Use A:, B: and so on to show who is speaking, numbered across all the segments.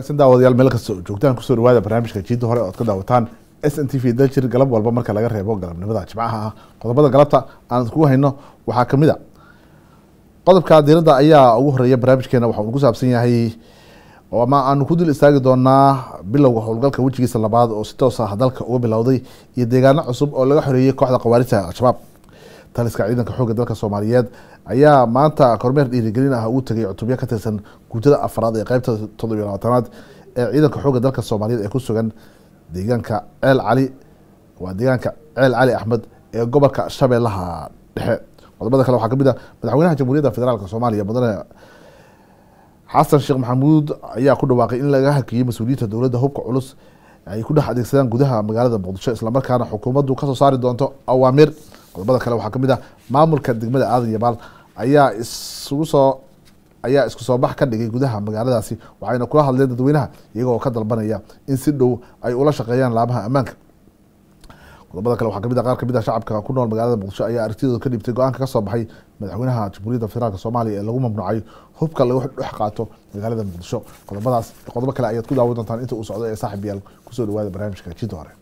A: wanaagsan daawadayaal meel kasta oo joogtaan kusoo dhawaada barnaamijka jiida hore ood ka daawataan s n t v daljir galab walba marka laga reebo galabnimada jimcaha ah qodobada galabta aan kugu hayno waxaa kamid a qodobka diirada ayaa ugu horeeya barnaamijkeena waxa uu ku saabsan yahay ama aanu ku dul istaagi doonaa bilowga howlgalka wejigiisa labaad oo si toos ah dalka uga bilowday iyo deegaano cusub oo laga xoreeyey kooxda khawaarijta al-shabaab taliska ciidanka xoogga dalka soomaaliyeed ayaa maanta kormeer dhiirigelin ah uu tegay cutubyo ka tirsan guutada afraad ee qeybta toddobiyo labaatanaad ee ciidanka xoogga dalka soomaaliyeed ee ku sugan deegaanka ceel cali waa deegaanka ceel cali axmed ee gobolka shabeellaha dhexe qodobada kale waxaa kamid ah madaxweynaha jamhuuriyadda federaalk soomaaliya mudane xasan sheekh maxamuud ayaa ku dhawaaqay in laga hakiyey mas-uuliyiinta dowladda hubka culus ay ku dhex adeegsadaan gudaha magaalada muqdisho islamarkaana xukuumaddu kasoo saari doonto awaamir qodobada kale waxaa kamid ah maamulka degmada aadan yabaal ayaa isugu soo ayaa isku soo bax ka dhigay gudaha magaaladaasi waxayna kula hadleen dadweynaha iyagoo ka dalbanaya in si dhow ay ula shaqeeyaan laamaha ammaanka qodobada kale waxaa kamid ah qaar kamid ah shacabka ku nool magaalada muqdisho ayaa aragtidooda ka dhibtay go-aanka kasoo baxay madaxweynaha jamhuuriyadda federaalk soomaaliya ee lagu mamnuucay hubka lagu dhex qaato magaalada muqdisho qodobadaas qodobo kale ayaad ku daawan doontaan inta uu socdo ee saaxib yaal kusoo dhawaada barnaamijka jidda hore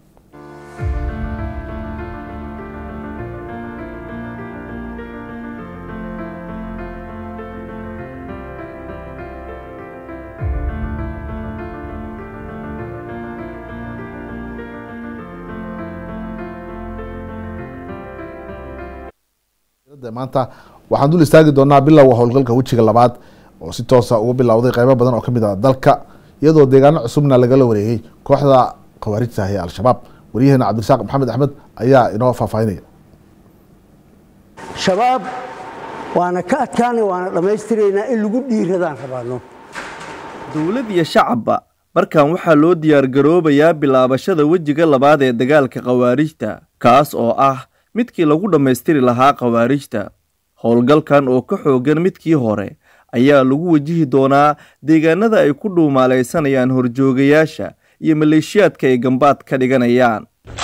A: maanta waxaan dul istaagi doonaa bilowga howlgalka wejiga labaad oo si toosa uga bilowday qeybo badan oo kamid ah dalka iyadoo deegaano cusubna lagala wareegay kooxda khawaarijta ee al-shabaab waryaheena cabdirasaaq maxamed axmed ayaa inoo faahfaahinaya
B: shabaab waana ka adkaanay waana dhammaystiraynaa in lagu dhiiradaan rabaano
C: dowlad iyo shacabba markan waxaa loo diyaargaroobayaa bilaabashada wejiga labaad ee dagaalka khawaarijta kaas oo ah midkii lagu dhammaystiri lahaa khawaarijta howlgalkan oo ka xoogan midkii hore ayaa lagu wajihi doonaa deegaanada ay ku dhuumaalaysanayaan horjoogayaasha iyo maleeshiyaadka ay gambaad ka dhiganayaan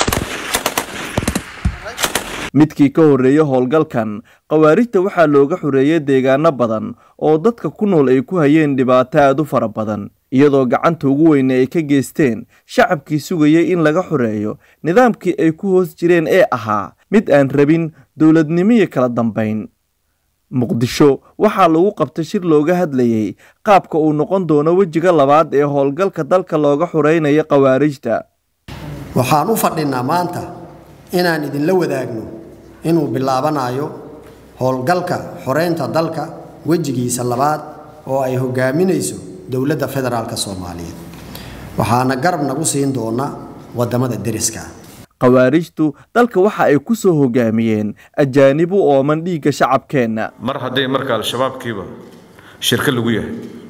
C: midkii ka horreeya howlgalkan khawaarijta waxaa looga xoreeyay deegaano badan oo dadka ku nool ay ku hayeen dhibaato aad u fara badan iyadoo gacanta ugu weyne ay ka geysteen shacabkii sugayay in laga xoreeyo nidaamkii ay ku hoos jireen ee ahaa mid aan rabin dowladnimiyo kala dambayn muqdisho waxaa lagu qabtay shir looga hadlayey qaabka uu noqon doono wejiga labaad ee howlgalka dalka looga xoreynayo khawaarijta
D: waxaan u fadhinaa maanta inaan idinla wadaagno inuu bilaabanayo howlgalka xoreynta dalka wejigiisa labaad oo ay hogaaminayso dowladda federaalk soomaaliyeed waxaana garab nagu siin doona wadamada deriska
C: khawaarijtu dalka waxa ay ku soo hogaamiyeen ajaanib u ooman dhiigga shacabkeenna
E: mar hadday marka al-shabaabkiiba shirka lagu yahay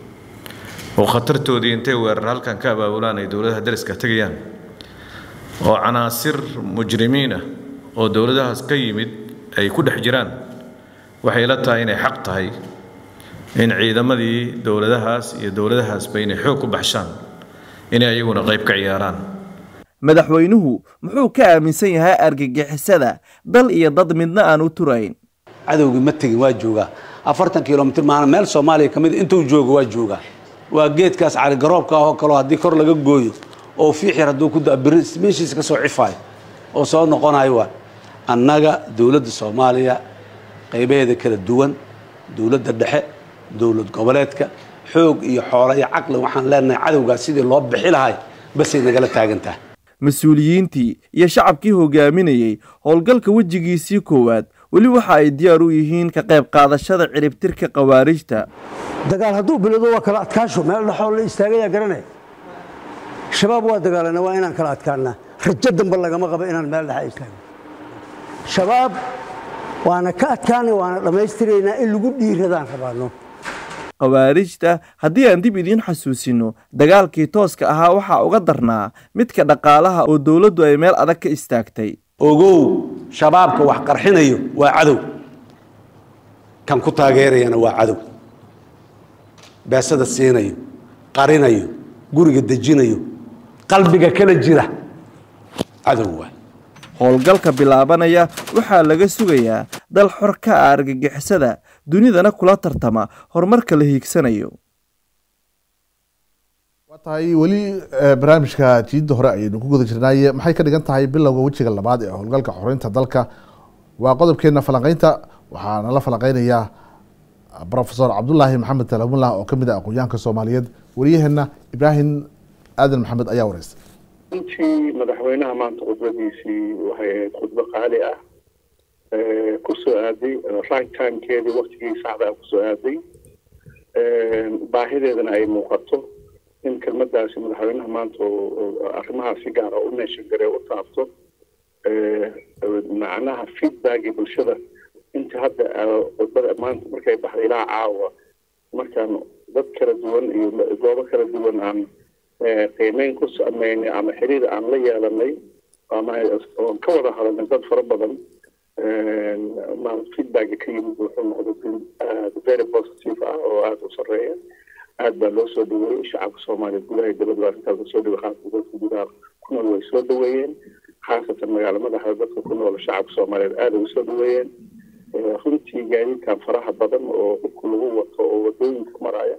E: oo khatartoodii intay weerar halkan ka abaabulaan ay dowladaha deriska tegayaan oo canaasir mujrimiin ah oo dowladahaas ka yimid ay ku dhex jiraan waxay la tahay inay xaq tahay in ciidamadii dowladahaas iyo dowladahaasba inay xoog ku baxshaan inay ayaguna qayb ka ciyaaraan
C: madaxweynuhu muxuu ka aaminsan yahay argagixisada dal iyo dad midna aan u turayn
F: cadowgii ma tegin waa joogaa afartan kilomitr maana meel soomaaliya ka mid intuu joogo waa joogaa waa geedkaas caligaroobka ahoo kaleo haddii kor laga gooyo oo fiix yar hadduu ku meeshiisa ka soo cifaayo oo soo noqonayo waa annaga dowladda soomaaliya qaybaheeda kala duwan dowladda dhexe dowlad goboleedka xoog iyo xoolo iyo caqli waxaan leenahay cadowgaas sidii loo bixi lahay basay nagala taagantaha
C: mas-uuliyiintii iyo shacabkii hogaaminayey howlgalka wejigiisii koowaad weli waxa ay diyaar u yihiin ka qayb qaadashada ciribtirka khawaarijta
B: dagaal hadduu bilowdo waa kala adkaasho meel dhexoo la istaagayaa garanaya shabaab waa dagaalana waa inaan kala adkaanaa rajo dambe lagama qabo inaan meel dhexa istaagno shabaab waana ka adkaanay waana dhammaystiraynaa in lagu dhiiradaan rabaano
C: khawaarijta haddii aan dib idiin xasuusino dagaalkii tooska ahaa waxaa uga darnaa midka dhaqaalaha oo dowladdu ay meel adag ka istaagtay
F: ogow shabaabka wax qarxinayo waa cadow kan ku taageerayana waa cadow beesada siinayo qarinayo guriga dejinayo qalbiga kala jira cadow waa
C: howlgalka bilaabanaya waxaa laga sugayaa dal xor ka ah argagixisada dunidana kula tartama horumarka la hiigsanayo
A: tahay weli barnaamijka jiidda hore ayaynu ku guda jirnaaye maxay ka dhigan tahay bilowga wejiga labaad ee howlgalka xoreynta dalka waa qodobkeena falanqeynta waxaana la falanqeynayaa profesor cabdulaahi maxamed talamullah oo kamid ah aqoonyahanka soomaaliyeed wariyaheena ibraahim aadan maxamed ayaa wareystay
G: runtii madaxweynaha maanta khudbadiisii waxay ahayd khudbo qaali ah kusoo aaday right timekeedii waktigii saxdaa kusoo aaday baahideedana ay muuqato in kelmadaasi madaxweynaha maanta arrimahaas si gaara u meeshan garee u taabto macnaha feedbackii bulshada inta hadda khudbada maanta markay baxday ilaa caawa markaan dad kala duwan iyo goobo kala duwan aan qiimeyn ku sameynay ama xiriir aan la yeelanay ama oon ka wada hadalnay dad fara badan feedbacka ka yimid wuxuu noqday aad very positive ah oo aada u sareeya aad baa loo soo dhaweeyey shacabka soomaaliyeed gudaha dibadda arrintaas lasoo dhawey khaasatan dadka gudaha ku nool way soo dhaweeyeen khaasatan magaala madaxda dadka ku nool shacabka soomaaliyeed aada ugu soo dhaweeyeen runtii gaadiidkan faraha badan oo dhulka lagu wato oo wadooyinka maraya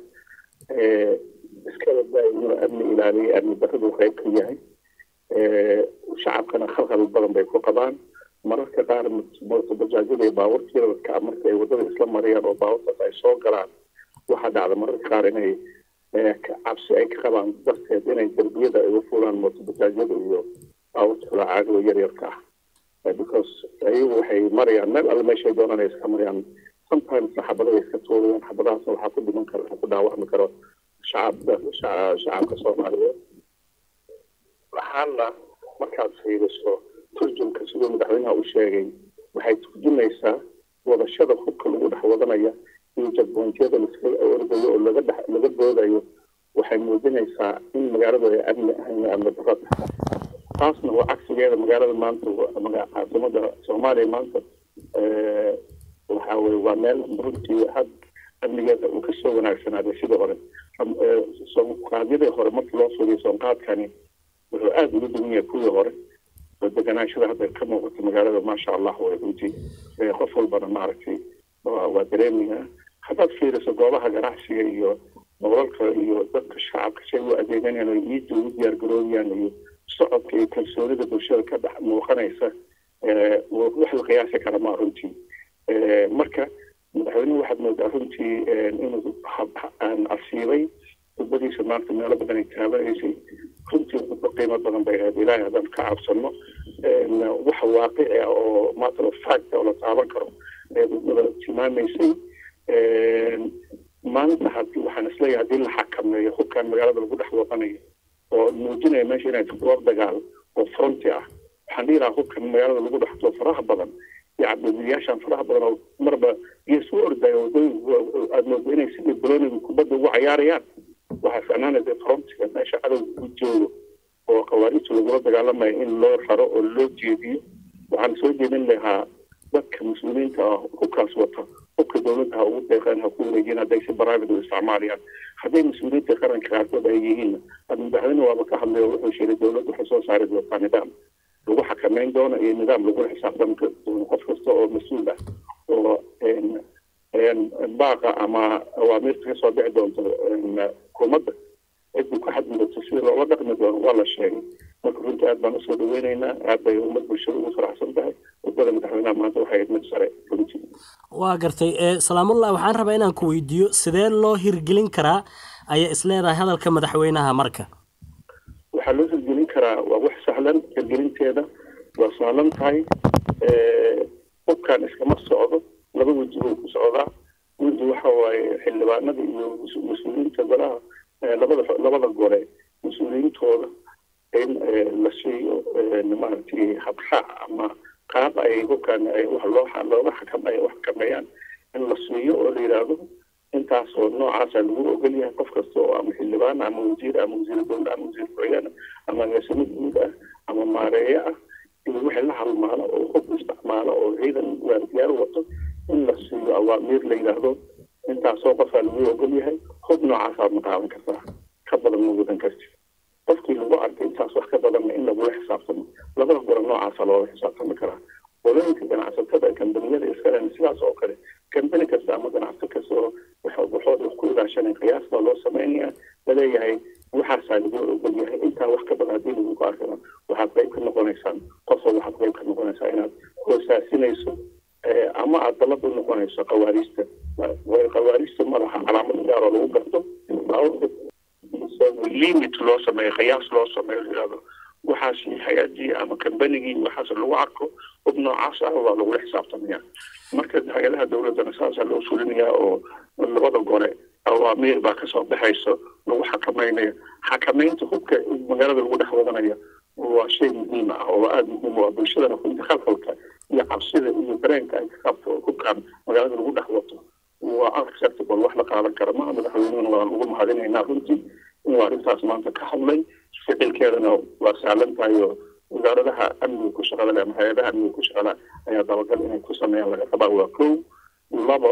G: iskala daayino amni ilaaliya amni darradu qayb ka yahay shacabkana khalkhal badan bay ku qabaan mararka qaar bajaajyada iyo baabuurtiiradka marka ay wadada isla marayaan oo baabuurtaas ay soo galaan waxaa dhacda mararka qaar inay cabsi ay ka qabaan darteed inay derbiyada ay u fuulaan mootobajaajyada iyo baabuurta kula caagada yaryarka ah because ayagu waxay marayaan meel alle meeshay doonaan ay iska marayaan sometimes xabada ay iska tuurayaan xabadahaasna waxaa ku dhiman kara waxaa ku dhaawacmi karo shacabka shacabka soomaaliyeed waxaana markaad fiiriso turjumka siduu madaxweynaha u sheegay waxay turjumaysaa wadashada hubka lagu dhex wadanaya iyo jadboontiyada laska ordayo oo laga dhex laga boodayo waxay muujinaysaa in magaaladu ay amni ahayn amni darro tahay taasna waa cagsigeeda magaalada maanta caasimada soomaaliya maanta waxa weye waa meel runtii had amnigeeda uu kasoo wanaagsanaaday sidii hore soonqaadyadii hore markii loo fiiriyo soonqaadkani wuxuu aada uga duwan yahay kuwii hore deganaashada hadda ka muuqata magaalada maasha allah way runtii qof walbana maaragtay waa dareemaya haddaad fiiriso goobaha ganacsiga iyo nololka iyo dadka shacabka say u adeeganayaan oo iidda ugu diyaar garoobiyaan iyo socodka iyo kalsoonida bulshada ka dhex muuqanaysa wax la qiyaasi kara maa runtii marka madaxweynuhu waxaad moodaa runtii inuu asiibay khudbadiisa maanta meelo badan ay taabanaysay runtii khudbo qiimo badan bay ahayd ilaahay haddaan ka cabsano wax waaqici ah oo matter of fact oo la taaban karo ee khudbada tilmaamaysay maanta hadii waxaan isleeyahay haddii la xakameeyo hubkan magaalada lagu dhex wadanayo oo muujinaya meesha inay goob dagaal oo fronti ah waxaan dhihi lahaa hubkan magaalada lagu dhexto faraha badan iyo cabdilyaashan faraha badan oo marba iyo soo ordaya wadooyinka aada moodo inay sidii boloniga kubadda ugu cayaarayaan waxaa ficnaanaysa frontiga meesha cadowga ku joogo oo khawaarijta lagula dagaalamayo in loo raro oo loo jeediyo waxaan soo jeedin lahaa dadka muslimiinta ah hubkaas wata hubka dowladda ha ugu deeqeen ha ku wareejiyeen hadday si private u isticmaalayaan hadday mas-uuliyiinta qaranka qaarkood ay yihiin had madaxweyne waaba ka hadlay oo wuxuu sheegay dowladda waxay soo saari doontaa nidaam lagu xakameyn doono iyo nidaam lagula xisaabtami doono qof kasta oo mas-uul ah oo baaqa ama awaamiirta kasoo bixi doonto xukuumadda ciddu ku xadgudubto sida loola dhaqmi doono waa la sheegay marka runtii aad baan usoo dhaweyneynaa aad bay ummad bulshada ugu faraxsan tahay khudbada madaxweynaha maanta waxay ahayd mid sare runtii
H: waa gartay salaamullah waxaan rabaa inaan ku weydiiyo sidee loo hirgelin karaa ayaa isleedahay hadalka madaxweynaha marka
G: waxaa loo hirgelin karaa waa wax sahlan hirgelinteeda waa sahlan tahay hubkan iskama socdo laba weji buu ku socdaa weji waxa waaye xildhibaanada iyo mas-uuliyiinta golaha labada labada gole mas-uuliyiintooda in la siiyo maaragtay habraac ama qaab ay hubkan ay wax loo looga xakameeyo wax xakameeyaan in la siiyo oo la yidhaahdo intaas oo noocaasa lagu ogol yahay qof kasta oo ama xildhibaan ama wasiir ama wasiir dowla ama wasiir ku-xigeen ama agaasimo guud ah ama maareeye ah iyo wixii la halmaalo oo hub isticmaalo oo ciidan waardiyaal wato in la siiyo awaamiir la yidhaahdo intaasoo qofaa lagu ogol yahay hub noocaasaad ma qaadan kartaa ka badan ma wadan karti qofkii lagu arkay intaas wax ka badanna in lagula xisaabtamo labada gora noocaasa loola xisaabtami karaa qolooyinka ganacsatada kambaniyada iskalen sidaas oo kale kambani kasta ama ganacsi kasta oo waxooda ku ilaashanay qiyaasta loo sameynaya laleeyahay waxaasaa noqonaysaan qofoo waxaad qayb ka noqonaysaa inaad hoosaasinayso ama aad dalad u noqonayso qawaariista way qawaariista madaxa calaamad gaar oo lagu garto limit loo sameeyo qiyaas loo sameeyo yidhahdo waxaas hay-adii ama kambanigii waxaas lagu arko hub noocaas ah waa lagula xisaabtamaya marka hay-adaha dowladdana saasaa loo fulinayaa oo labada gole awaamiir baa kasoo baxayso lagu xakamaynayo xakamaynta hubka magaalada lagu dhex wadanaya waa shay muhiim ah oo aada muhiim u ah bulshadana runta khalkhalka iyo cabsida iyo dareenka ay ka qabto hubkan magaalada lagu dhex wato waa unacceptable wax la qaadan kara maaha madaxweynuhuna waan ugu mahadinaynaa runtii inuu arrintaas maanta ka hadlay ficilkeedana waa sahlan tahay oo wasaaradaha amniga ku shaqada leh ama hay-adaha amniga ku shaqada ayaa dabagal inay ku sameeyaan laga rabaa waa kow labo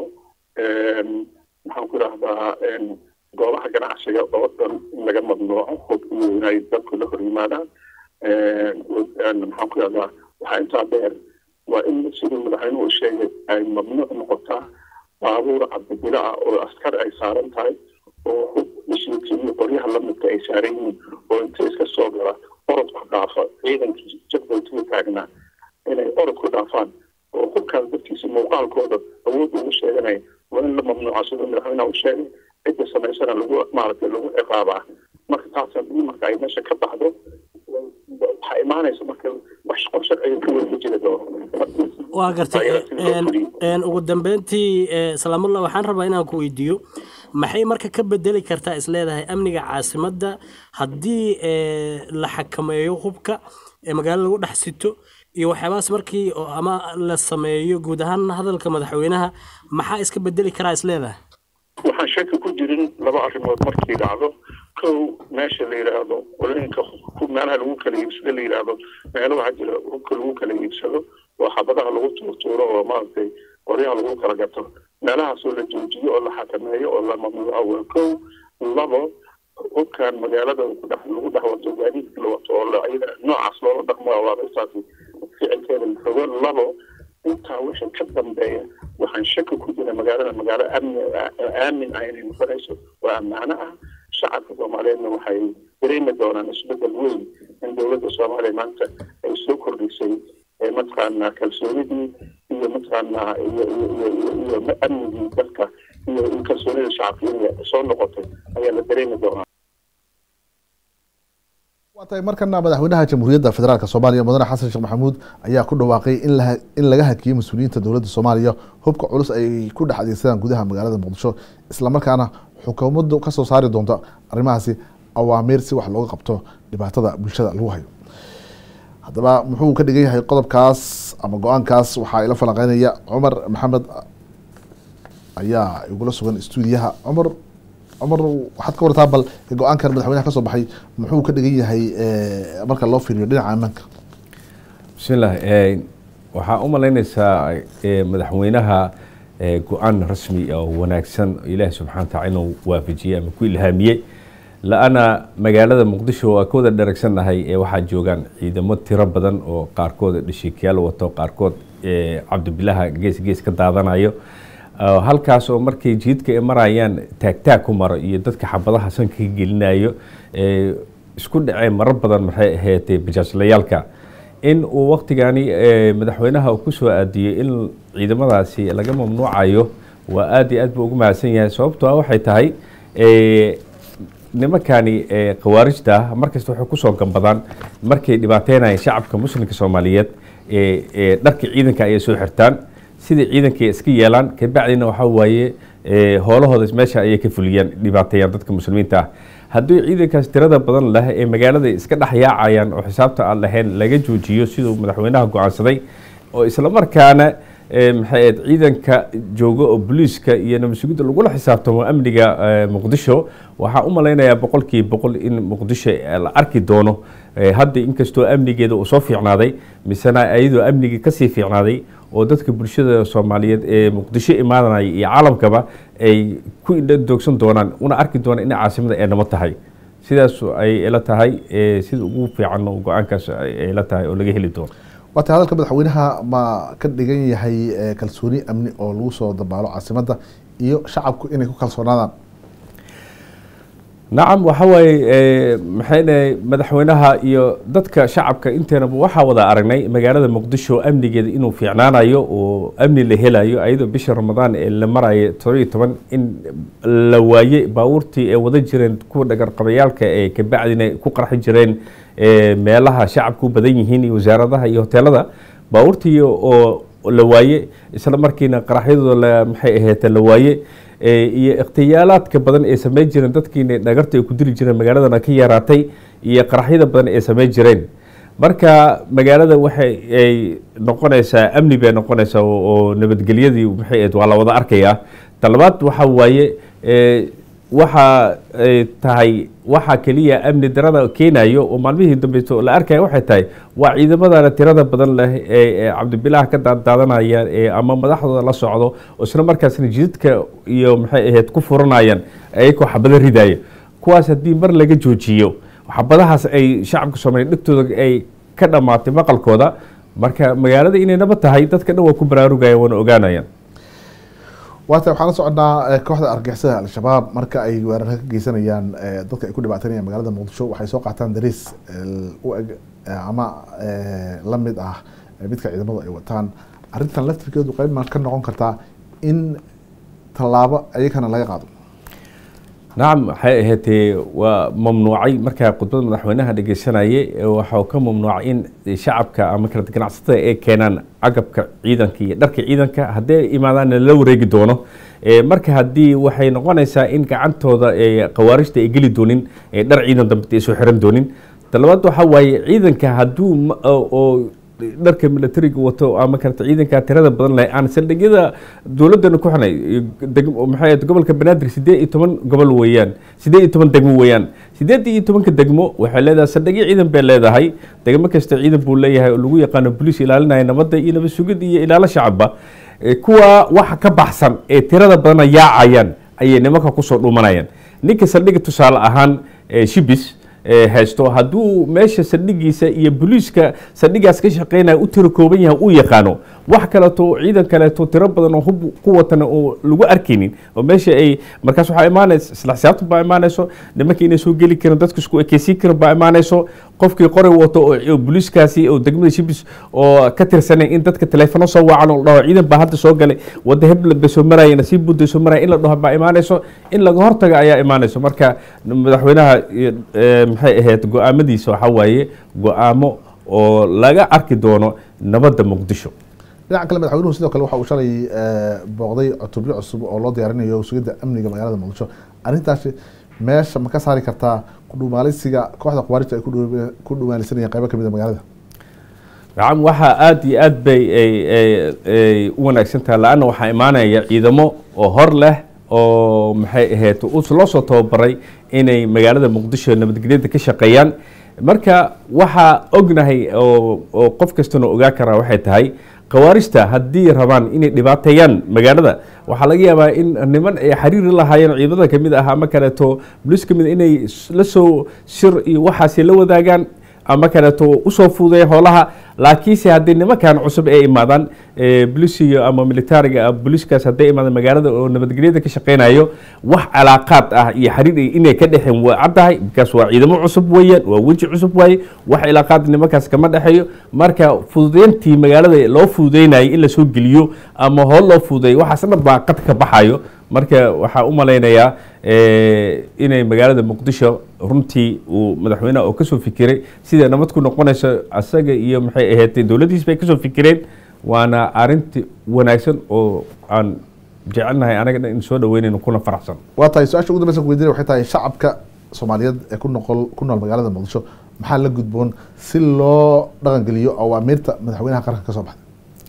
G: maxaan ku idhahdaa goobaha ganacsiga oo dhan in laga mamnuuco hub iyo inay dadku la hor yimaadaan maxaan ku idhahdaa waxaa intaa dheer waa in siduu madaxweynuhu sheegay ay mamnuuc noqotaa baabuur cabdibilo ah oo askar ay saaran tahay oo hub ishiikiyo qoryaha lamidka ay saaran yihiin oo inta iska soo gala orod ku dhaafa ciidankii jadwalkii taagnaa inay orod ku dhaafaan oo hubkaas dadkiisa muuqaalkooda awood ugu sheeganaya waa in la mamnuuca siduu madaxweynaha u sheegay cidda samaysana lagu maaragtay lagu ciqaabaa marka taas haddii marka ay meesha ka baxdo waxaa imaanaysa marka wax qorshe ay ka wada jiri doono
H: waa gartay ugu dambeyntii salaamullah waxaan rabaa inaan ku weydiiyo maxay marka ka bedeli kartaa isleedahay amniga caasimadda haddii la xakameeyo hubka ee magaalada lagu dhex sito iyo waxyaabahaas markii ama la sameeyo guud ahaan hadalka madaxweynaha maxaa iska bedeli karaa isleedahay
G: waxaan shaki ku jirin laba arrimood markii dhacdo kow meesha la yidhaahdo qolooyinka meelaha lagu kala iibsado la yidhaahdo meelo waxaa jira hubka lagu kala iibsado oo xabadaha lagu tuurtuuro oo maaragtay qoryaha lagu kala gato meelahaasoo la joojiyo oo la xakameeyo oo la mamnuuco waa kow labo hubkan magaalada lagu dhex wato gaadiidka la wato oo ayada noocaas loola dhaqmo awaamirtaasi ficilkeeda la fogo labo intaa wixii ka dambeeya waxaan shaki ku jira magaalada magaalo amni aamin ah inay noqonayso oo ammaano ah shacabka soomaaliyeedna waxay dareemi doonaan isbedel weyn in dowladda soomaaliya maanta ay soo kordhisay mataqaanaa kalsoonidii iyo mataqaanaa iyo iyo iyo iyo amnigii dalka iyo kalsoonida shacabka inay soo noqotay ayaa la dareemi doonaa
A: waa tahay markana madaxweynaha jamhuuriyadda federaalk soomaaliya mudane xasan sheekh maxamuud ayaa ku dhawaaqay in la in laga hakiyey mas-uuliyiinta dowladda soomaaliya hubka culus ay ku dhex adeegsadaan gudaha magaalada muqdisho islamarkaana xukuumaddu kasoo saari doonto arrimahaasi awaamiir si wax looga qabto dhibaatada bulshada lagu hayo haddaba muxuu ka dhigan yahay qodobkaas ama go-aankaas waxaa ila falanqeynaya cumar maxamed ayaa igula sugan stuudiyaha cumar cumar waxaad ka wartaa bal go-aankan madaxweynaha kasoo baxay muxuu ka dhigan yahay marka loo fiiriyo dhinaca ammaanka
I: bismillah waxaa u malaynaysaa madaxweynaha go-aan rasmi oo wanaagsan ilaahi subxana wataala inuu waafajiyey ama ku ilhaamiyey la-ana magaalada muqdisho waa ka wada dharagsannahay ee waxaa joogaan ciidamo tiro badan oo qaarkood dhashiikayaal wato qaarkood cabdibilaha gees gees ka daadanayo halkaas oo markay jiidka ay marayaan taagtaag ku maro iyo dadka xabadaha sanka ka gelinayo isku dhaceen marar badan maxay ahaydee bajaajlayaalka in uu waktigani madaxweynaha uu kusoo aadiyey in ciidamadaasi laga mamnuucayo waa aad iyo aad buu ugu mahadsan yahay sababtoo ah waxay tahay nimankani khawaarijta markasta waxay kusoo gambadaan markay dhibaateynayeen shacabka muslimka soomaaliyeed dharka ciidanka ayay soo xirtaan sidai ciidankay iska yeelaan kabacdina waxaa waaye hoolahooda meesha ayay ka fuliyaan dhibaateeyaan dadka muslimiinta ah haddii ciidankaas tirada badan leh ee magaalada iska dhex yaacayaan oo xisaabta aan lahayn laga joojiyo siduu madaxweynaha go-aansaday oo islamarkaana maxay ahayd ciidanka jooga oo booliiska iyo nabadsugidda lagula xisaabtamo amniga muqdisho waxaa u malaynayaa boqolkiiba boqol in muqdisho la arki doono hadda inkastoo amnigeeda uu soo fiicnaaday misena iyadoo amnigii kasii fiicnaaday oo dadka bulshada soomaaliyeed ee muqdisho imaadanaya iyo caalamkaba ay ku indhadoogsan doonaan una arki doonaan in caasimada ay namo tahay sidaas ay ila tahay sida ugu fiican oo go-aankaas ay la tahay oo laga heli doono
A: waata hadalka madaxweynaha ma ka dhigan yahay kalsooni amni oo lagu soo dabaalo caasimadda iyo shacabku inay ku kalsoonaadaan
I: nacam waxa waaye maxay dhahay madaxweynaha iyo dadka shacabka inteenaba waxaa wada aragnay magaalada muqdisho amnigeeda inuu fiicnaanayo oo amni la helayo ayadoo bisha ramadaan ee la marayo todobiyo toban in la waaye baabuurtii ee wada jireen kuwa dhagarqabayaalka ee kabacdina ku qarxi jireen meelaha shacabku badan yihiin iyo wasaaradaha iyo hoteelada baabuurtii oo la waaye isla markiina qaraxyadooda maxay aheete la waaye iyo ikhtiyaalaadka badan ee sameyn jireen dadkiina dhagarta ay ku dili jireen magaaladana ka yaraatay iyo qaraxyada badan ee sameyn jireen marka magaalada waxay ay noqonaysaa amni bay noqonaysaa oo nabadgelyadii maxay ahayd waa la wada arkayaa talabaad waxa waaye waxa ay tahay waxa keliya amni darada keenayo oo maalmihii dambeeto la arkaya waxay tahay waa ciidamadana tirada badan leh ee cabdibilaah ka daadaadanaya ee ama madaxdooda la socdo oo isla markaasna jidadka iyo maxay ahayd ku furanayaan ayagoo xabado ridaya kuwaas haddii mar laga joojiyo xabadahaas ay shacabka soomaaliya dhegtooda ay ka dhammaatay maqalkooda marka magaalada inay naba tahay dadka dhan waa ku baraarugaya waana ogaanayaan
A: waata waxaan la soconnaa kooxda argixisada al-shabaab marka ay weerarka ka geysanayaan dadka ay ku dhibaatanayaan magaalada muqdisho waxay soo qaataan dariis u eg ama la mid ah midka ciidamadu ay wataan arrintan laftirkeedu qeyb ma ka noqon kartaa in tallaabo ayagana laga qaado
I: nacam waxay ahaatee waa mamnuucay markaa khudbada madaxweynaha dhegeysanayay waxau ka mamnuucay in shacabka ama kala ganacsatada ay keenaan agabka ciidanka iyo dharka ciidanka haddii ay imaadaanna la wareegi doono marka haddii waxay noqonaysaa in gacantooda khawaarijta ay geli doonin dhar ciidan dambe ay soo xiran doonin talabaad waxaa waaye ciidanka hadduu oo dharka militariga wato ama karata ciidanka tirada badan leh aan saldhigyada dowladana ku xunay maxay gobolka banaadir sideed iyo toban gobol weeyaan sideed iyo toban degmo weeyaan sideed iyo tobanka degmo waxay leedahay saldhigyo ciidan bay leedahay degmo kasta ciidan buu leeyahay oo lagu yaqaano boliis ilaalinaya nabadda iyo nabad sugid iyo ilaalo shacabba kuwa waxa ka baxsan ee tirada badana yaacayaan ayay nimanka kusoo dhumanayaan ninka saldhiga tusaale ahaan shibis haysto hadduu meesha saldhigiisa iyo boliiska saldhigaas ka shaqeynaya u tiro kooban yahay uu yaqaano wax kaleeto ciidan kaleeto tiro badan oo hub ku watana oo lagu arkaynin oo meesha ay markaas waxaa imaanaysa isla xisaabtan baa imaanayso nimanka inay soo geli karin dadka isku ekeysiin karin baa imaanayso qofkii qoray wato oo boliiskaasi oo degmada shibis oo ka tirsanay in dadka teleefono soo wacan oo la dhaho ciidan baa hadda soo galay wadda hebla bay soo maraya nasiib budday soo maraya in la dhaho baa imaanayso in laga hortaga ayaa imaanayso marka madaxweynaha maxay ahayd go-aamadiisa waxaa waaye go-aamo oo laga arki doono nabadda muqdisho
A: dhinaca kale madaxweynuhu sidoo kale waxa uu shalay booqday cutubyo cusub oo loo diyaarinayo sugidda amniga magaalada muqdisho arrintaasi meesha ma ka saari kartaa kudhumaalisiga kooxda khawaarijta ay ku dhumaalisanayeen qaybo kamid a magaalada
I: nacam waxaa aada iyo aad bay ay u wanaagsan tahay la-anna waxaa imaanaya ciidamo oo hor leh oo maxay ahayd loo soo tababaray inay magaalada muqdisho nabadgelyada ka shaqeeyaan marka waxaa ognahay oo qof kastana ogaa karaa waxay tahay khawaarijta haddii rabaan inay dhibaateeyaan magaalada waxaa laga yaabaa in niman ay xiriiri lahaayeen ciidamada kamid ah ama kaleeto boliis kamid inay la soo shir iyo waxaasi la wadaagaan ama kaleeto usoo fuudeeya hoolaha laakiinse haddii nimankan cusub ay imaadaan bolisiyo ama militariga boliiskaas hadday imaadaan magaalada oo nabadgelyada ka shaqeynayo wax calaaqaad ah iyo xiriir inay ka dhexeen waa caddahay bikaas waa ciidamo cusub weeyaan waa weji cusub waaye wax cilaaqaad nimankaas kama dhexeeyo marka fududeyntii magaalada loo fududeynayay in lasoo geliyo ama hool loo fududeeyo waxaas dhan baa qad ka baxayo marka waxaa u malaynayaa inay magaalada muqdisho runtii uu madaxweyneha oo kasoo fikiray sida nabad ku noqonayso asaga iyo maxay ahayd dowladdiis bay kasoo fikireen waana arinti wanaagsan oo aan jecelnahay anaga dhan in soo dhaweynayno kuna faraxsan
A: waa tahay su-aasha ugu dambeysa kuweydiinaya waxay tahay shacabka soomaaliyeed ee ku noqol ku nool magaalada muqdisho maxaa la gudboon si loo dhaqangeliyo awaamiirta madaxweynaha qaranka kasoo baxday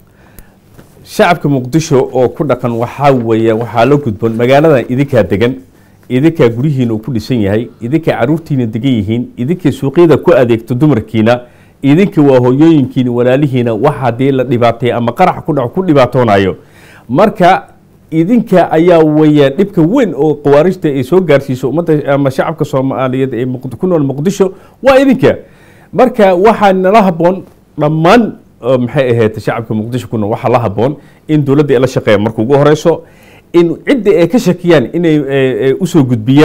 I: shacabka muqdisho oo ku dhaqan waxaa weeya waxaa la gudboon magaaladan idinkaa degan idinkaa guryihiina uu ku dhisan yahay idinkaa caruurtiina degan yihiin idinkai suuqyada ku adeegto dumarkiina idinka waa hooyooyinkiina walaalihiina wax haddii la dhibaatay ama qarax ku dhaco ku dhibaatoonayo marka idinka ayaa weeya dhibka weyn oo khawaarijta ay soo gaarsiiso ummadda ama shacabka soomaaliyeed ee ku nool muqdisho waa idinka marka waxaa nala haboon dhammaan maxay ahayd shacabka muqdisho ku nool waxaa la haboon in dowladda ay la shaqeeya marka ugu horeyso in cidda ay ka shakiyaan inay usoo gudbiyaan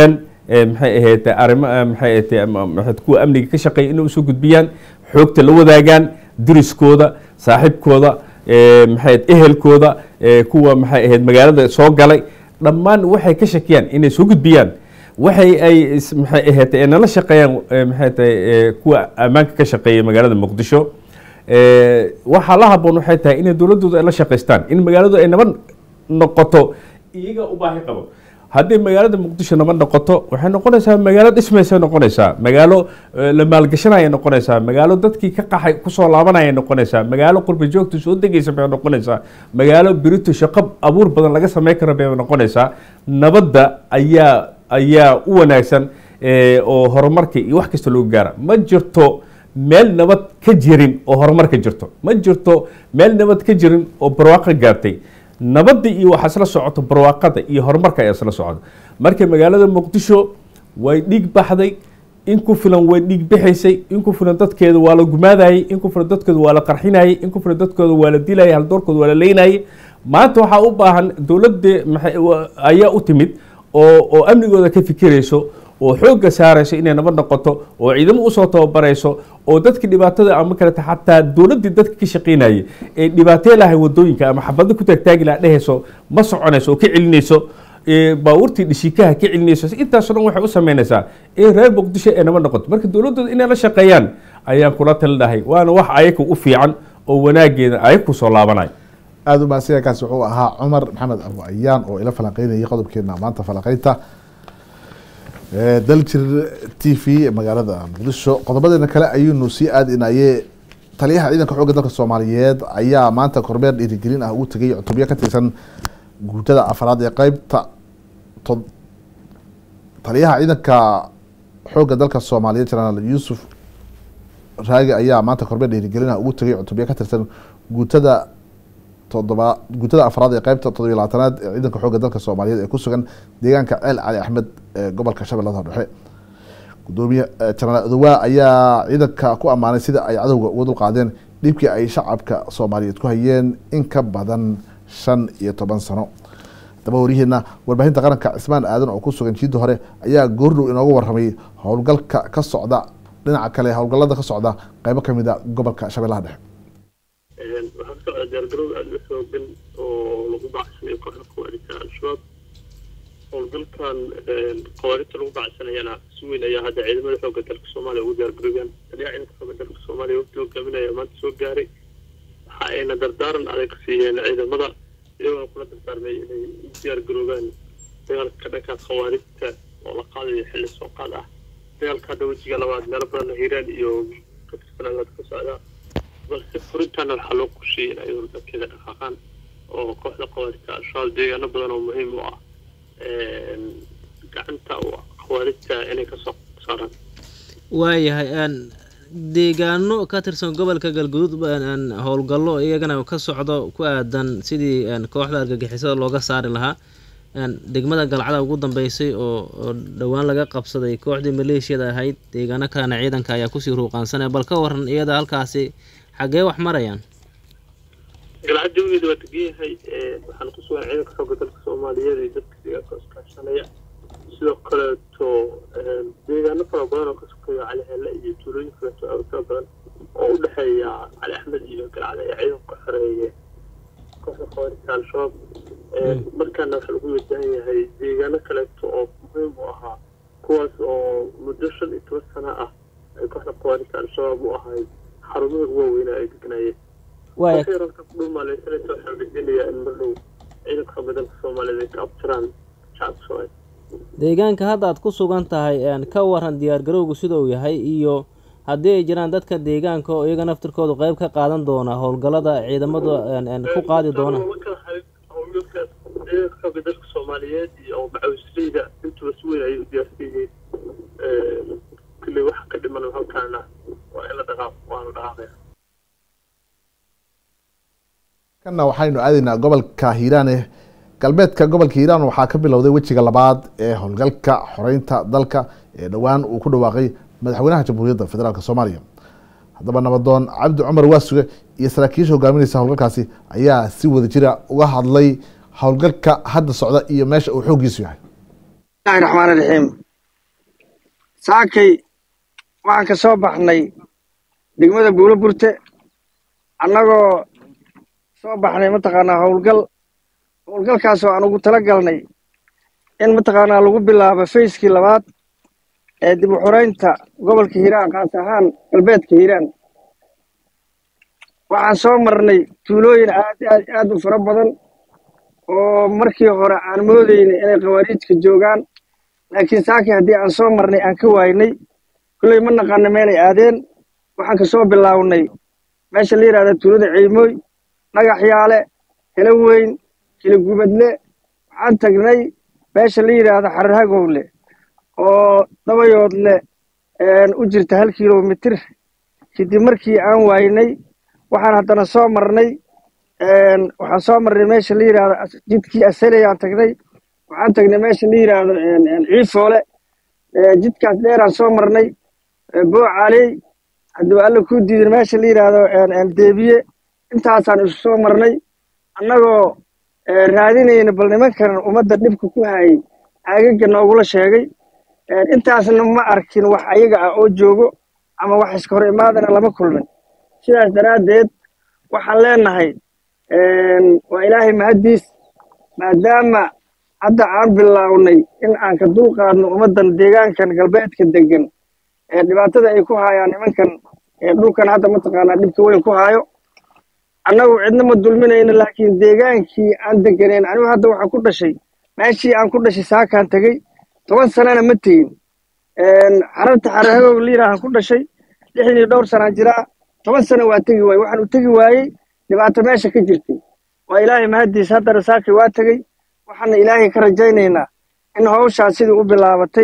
I: maxay ahayd arrimo maxay ahayd kuwa amniga ka shaqeeya inay usoo gudbiyaan xoogta la wadaagaan diriskooda saaxiibkooda maxay ehelkooda kuwa maxay ahayd magaalada soo galay dhammaan waxay ka shakiyaan inay soo gudbiyaan waxay ay maxay ahayd nala shaqeeyaan maxay tahay kuwa ammaanka ka shaqeeya magaalada muqdisho waxaa la haboon waxay tahay inay dowladooda ay la shaqaystaan in magaaladu ay nabad noqoto iyaga u baahi qabo haddii magaalada muqdisho nabad noqoto waxay noqonaysaa magaalo dhismaysa noqonaysaa magaalo la maalgashanaya noqonaysaa magaalo dadkii ka qaxay kusoo laabanaya noqonaysaa magaalo qurba joogta soo degaysa bay noqonaysaa magaalo birito shaqo abuur badan laga sameyn kara bay noqonaysaa nabadda ayaa ayaa u wanaagsan oo horumarka iyo wax kasta loogu gaara ma jirto meel nabad ka jirin oo horumar ka jirto ma jirto meel nabad ka jirin oo barwaaqo gaartay nabadda iyo waxaa isla socoto barwaaqada iyo horumarka ayaa isla socda marka magaalada muqdisho way dhiig baxday in ku filan way dhiig bixaysay in ku filan dadkeeda waa la gumaadayay in ku filan dadkooda waa la qarxinayay in ku filan dadkooda waa la dilayay haldoorkooda waa la leynayay maanta waxaa u baahan dowladda ayaa u timid oo oo amnigooda ka fikirayso oo xoogga saarayso inay nabad noqoto oo ciidamo usoo tababarayso oo dadka dhibaatada ama kaleta xataa dowladdii dadka ka shaqaynayay ee dhibaatee lahay wadooyinka ama xabado ku taagtaagi laha dhehayso ma soconayso oo ka celinayso baabuurtii dhishikaha ka celinayso intaasoo dhan waxay u sameynaysaa in reer muqdisho ay nabad noqoto marka dowladdooda inay la shaqeeyaan ayaan kula talinahay waana wax ayaga u fiican oo wanaageeda ayaga kusoo laabanay
A: aada u mahadsanyaakaasi wuxuu ahaa cumar maxamed abu ayaan oo ila falanqeynayay qodobkeena maanta falanqeynta daljir t v magaalada muqdisho qodobadeena kale ayuunu sii aadinaye taliyaha ciidanka xoogga dalka soomaaliyeed ayaa maanta kormeer dhiirigelin ah ugu tegay cutubyo ka tirsan guutada afraad ee qeybta taliyaha ciidanka xoogga dalka soomaaliyeed jenaraal yuusuf raagi ayaa maanta kormeer dhiirigelin ah ugu tegay cutubyo ka tirsan guutada todoba guutada afraad ee qeybta todobiy labaatanaad ee ciidanka xoogga dalka soomaaliyeed ee ku sugan deegaanka ceel cali axmed ee gobolka shabeellada dhexe gudoomiye jenaraal adowaa ayaa ciidanka ku ammaanay sida ay cadowga uga dulqaadeen dhibkii ay shacabka soomaaliyeed ku hayeen in ka badan shan iyo toban sano daba waryaheena warbaahinta qaranka cismaan aadan oo ku sugan jiidda hore ayaa goordhow inooga warramay howlgalka ka socda dhinaca kale howlgallada ka socda qeybo kamid a gobolka shabeellaha dhexe
J: waxaa ka socda diyaargarow aada u xoogan oo lagu bacsanayo kooxda khawaarijta al-shabaab howlgalkan khawaarijta lagu bacsanayana si weyn ayaa hadda ciidamada xoogga dalka soomaaliya ugu diyaargaroobeen taliyaha ciidanka xoogga dalka soomaaliya wafdi hogaaminaya maanta soo gaaray waxa ayna dardaaran adag siiyeen ciidamada iyagoona kula dardaarmay inay u diyaargaroobaan dagaalka dhankaas khawaarijta oo la qaadayo xilli soo qaad ah dagaalka hadda wejiga labaad meelo badan hiiraan iyo ka tirsanaa ka socdaa balse furintaana waxaa loo qorsheeyey in ay dalkeeda dhaqaaqaan oo kooxda khawaarijta al-shabaab deegaano badan oo muhiim u ah gacanta khawaarijta inay kasoo saaraan
K: waayahay deegaano ka tirsan gobolka galguduud howlgallo iyagana ka socdo ku aadan sidii kooxda argagixisada looga saari lahaa degmada galcada ugu dambeysay oo dhowaan laga qabsaday kooxdii maleeshiyada ahayd deegaano kalena ciidanka ayaa kusii ruuqaansanaya bal ka waran iyada halkaasi xaggee wax marayaan
J: galcad jawigeeda waa degan yahay waxaan ku sugan ciidanka xoogga dalka soomaaliyeed iyo dadka deegaanka iskaashanaya sidoo kaleeto deegaano fara badan oo ka sokeeya cali hele iyo tuulooyin kaleeto aad fara badan oo u dhexeeya cali axmed iyo galcad ayaa ciidanku xoreeye kooxda khawaarijta al-shabaab markaana waxaa lagu wajahan yahay deegaano kaleeto oo muhiim u ahaa kuwaas oo muddo shan iyo toban sano ah ay kooxda khawaarijta al-shabaab u ahayd xarumaha ugu waaweynaa ay degnaayeen ralka ku dhumaaleysanaysa waxaa rajeynayaa in mardhow ciidanka xoogga dalka soomaaliyeed ay ka abtiraan shacabka soomaaliya
K: deegaanka hadda aad ku sugan tahay ka waran diyaargarowgu siduu yahay iyo haddii ay jiraan dadka deegaanka oo iyaga naftirkoodu qeyb ka qaadan doona howlgallada ciidamadu ku qaadi doona
J: howlgalka ciidanka xoogga dalka soomaaliyeed iyo macawisleyda intuba si weyn ayay u diyaarsan yihiin kulley waxa ka dhiman halkaana waa in la dhaqaaq waa la dhaqaaqaya
A: kana waxaynu aadaynaa gobolka hiiraane galbeedka gobolka hiiraan waxaa ka bilowday wejiga labaad ee howlgalka xoreynta dalka ee dhowaan uu ku dhawaaqay madaxweynaha jamhuuriyadda federaalk soomaaliya haddaba nabadoon cabdi cumar waasuge iyo saraakiisha hogaaminaysa howlgalkaasi ayaa si wada jira uga hadlay howlgalka hadda socda iyo meesha uu xooggiisu yahay
L: bismillahi raxmaan raxiim saakay waxaan ka soo baxnay degmada buulo burte annagoo soo baxnay mataqaanaa howlgal howlgalkaasoo aan ugu tala galnay in mataqaanaa lagu bilaabo fayskii labaad ee dib u xoreynta gobolka hiiraan kaas ahaan galbeedka hiiraan waxaan soo marnay tuulooyin aad aad aad u fara badan oo markii hore aan moodaynay inay khawaariijka joogaan laakiin saakii haddii aan soo marnay aan ka waaynay kulley ma naqaana meelay aadeen waxaan ka soo bilaawnay meesha la yidhahda tuulada ciimooy dhagaxyaale helo weyn kilogubadle waxaan tagnay meesha la yidhaahdo xararhagowle oo dabayoodle u jirta hal kilomitir kadib markii aan waaynay waxaan haddana soo marnay waxaan soo marnay meesha la yidhaahdo jidkii asaleyaan tagnay waxaan tagnay meesha la yidhaahdo ciifoole jidkaas dheeraan soo marnay boocaaley haddaba alla ku diidan meesha la yidhaahdo deebiye intaasaan isu soo marnay annagoo raadinayna bal nimankan ummadda dhibka ku hayay aagaga noogula sheegay intaasna ma arkin wax ayaga ah oo joogo ama wax iska hor imaadana lama kulmin sidaas daraaddeed waxaan leenahay waa ilaahay mahaddiis maadaama hadda aan bilaawnay in aan ka dulqaadno ummaddan deegaankan galbeedka degan ee dhibaatada ay ku haayaan nimankan dhulkan hadda mataqaanaa dhibka weyn ku haayo annagu cidna ma dulminayno laakiin deegaankii aan deganeyn anigu hadda waxaan ku dhashay meeshii aan ku dhashay saakaan tegey toban sanana ma tegin xararta xararhagoog liiraahan ku dhashay lixdii dhowr sanaan jiraa toban sana waa tegi waayey waxaan u tegi waayey dhibaato meesha ka jirtay waa ilaahay mahaddiis haddana saakii waa tegey waxaana ilaahay ka rajaynaynaa in hawshaas sidii u bilaabatay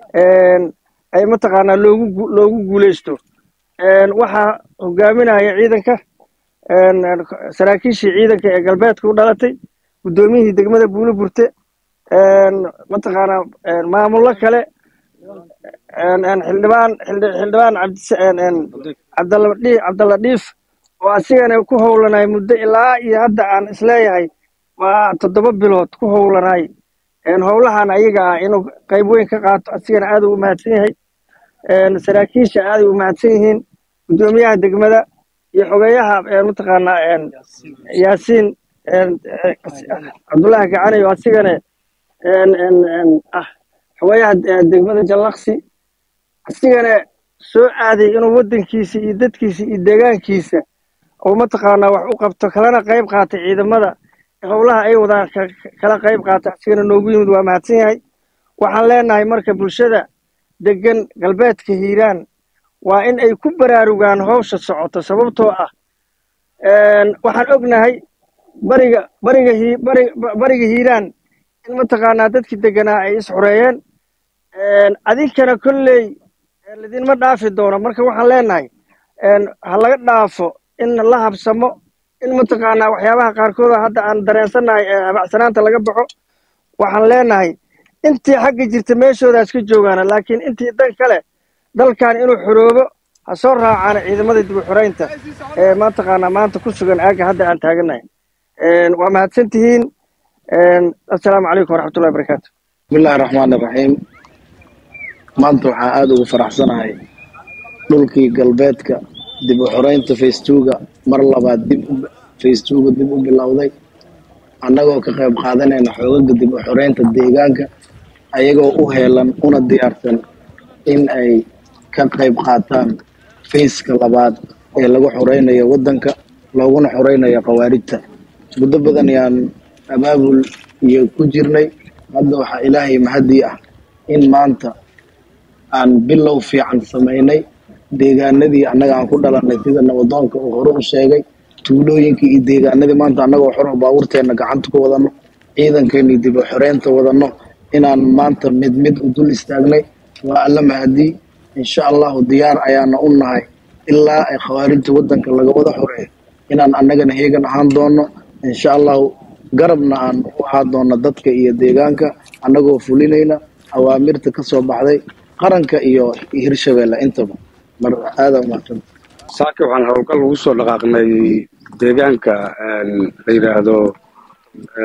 L: ay mataqaanaa loogu loogu guulaysto waxaa hogaaminaya ciidanka saraakiishii ciidanka ee galbeedka u dhalatay guddoomiyihii degmada buulo burte mataqaanaa maamullo kale xildhibaan xildhibaan cabdalla dhiif oo asigana ku howlanay muddo ilaa iyo hadda aan isleeyahay waa toddoba bilood ku howlanay howlahan ayaga ah inuu qayb weyn ka qaato asigana aad u mahadsan yahay saraakiisha aaday u mahadsan yihiin guddoomiyaha degmada iyo xogeeyaha mataqaanaa yaasiin cabdullaahi gacanayo asigana ah xogeeyaha degmada jallaqsi asigana soo aaday inuu waddankiisa iyo dadkiisa iyo deegaankiisa oo mataqaanaa wax u qabto kalena qayb qaatay ciidamada howlaha ay wadaan kala qayb qaatay asigana noogu yimid waa mahadsan yahay waxaan leenahay marka bulshada degan galbeedka hiiraan waa in ay ku baraarugaan howsha socoto sababtoo ah waxaan ognahay bariga bariga hi bari bariga hiiraan in mataqaanaa dadkii deganaa ay isxureeyeen adinkana kolley lidinma dhaafi doono marka waxaan leenahay ha laga dhaafo in la habsamo in mataqaanaa waxyaabaha qaarkooda hadda aan dareensannahay ee habacsanaanta laga baxo waxaan leenahay intii xagga jirta meeshoodaas ka joogaana laakiin intii dan kale dalkan inuu xoroobo ha soo raacaana ciidamada dib u xoreynta ee mataqaanaa maanta ku sugan aagga hadda aan taaganahay waa mahadsan tihiin assalaamu calaykum waraxmatullahi barakaatu
M: bismillahi raxmaan iraxiim maanta waxaan aada ugu faraxsanahay dhulkii galbeedka dib u xoreynta faystuuga mar labaad dib faystuuga dib u bilowday annagoo ka qayb qaadanayna xoogaga dib u xoreynta deegaanka ayagoo u heelan una diyaarsan in ay ka qayb qaataan fayska labaad ee lagu xoreynayo waddanka looguna xoreynayo khawaarijta muddo badan yaan abaabul iyo ku jirnay hadda waxaa ilaahay mahadii ah in maanta aan bilow fiican samaynay deegaanadii annaga aan ku dhalanay sida nabadoonka uu hore u sheegay tuulooyinkii iyo deegaanadii maanta annagoo xoro baabuurteenna gacanta ku wadanno ciidankeenii dib u xoreynta wadanno inaan maanta mid mid u dul istaagnay waa alla mahadii insha allahu diyaar ayaana u nahay ilaa ay khawaarijta waddanka laga wada xoreeyo inaan annagana heegan ahaan doono insha allahu garabna aan u ahaan doono dadka iyo deegaanka annagoo fulinayna awaamirta ka soo baxday qaranka iyo hirshabeelle intaba mar aada umahadsan
N: saaki waxaan howlgal ugu soo dhaqaaqnay deegaanka la yidhaahdo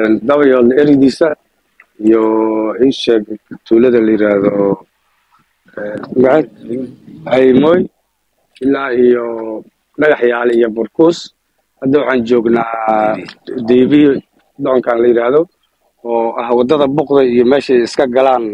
N: dabayoodla eridiisa iyo iisheeg tuulada la yidhaahdo magacad haymoy ilaa iyo dhagaxyaal iyo burkuus hadda waxaan joognaa diibi doonkan la yidhaahdo oo ah waddada buqda iyo meeshay iska galaan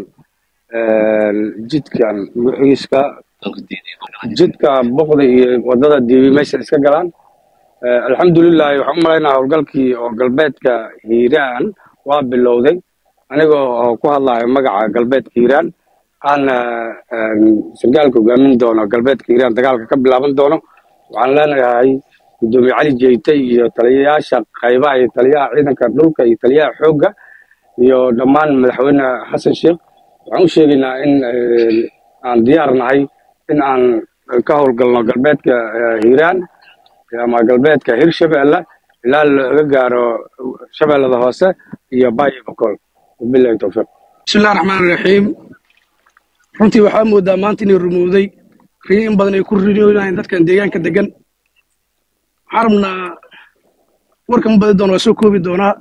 N: jidkan wixiiska jidka buqda iyo waddada diibi meeshay iska galaan alxamdulilahi waxaan u malaynaa howlgalkii oo galbeedka hiiraan waa bilowday anigoo oo ku hadlayo magaca galbeedka hiiraan aana sargaalka hogaamin doono galbeedka hiiraan dagaalka ka bilaaban doono waxaan leenahay gudoomiye cali jeyte iyo taliyayaasha qaybaha iyo taliyaha ciidanka dhulka iyo taliyaha xoogga iyo dhammaan madaxweyne xasan sheekh waxaan u sheegaynaa in aan diyaar nahay in aan ka howlgalno galbeedka hiiraan ama galbeedka hirshabeelle ilaa laga gaaro shabeellada hoose iyo bayo bokol wabilahi towfiiq
L: bismillahi raxmaan raxiim runtii waxaa moodaa maanta inay rumowday riyo in badan ay ku rinoonayaan dadkan deegaanka degan waxaan rabnaa warkan badi doona waa soo koobi doonaa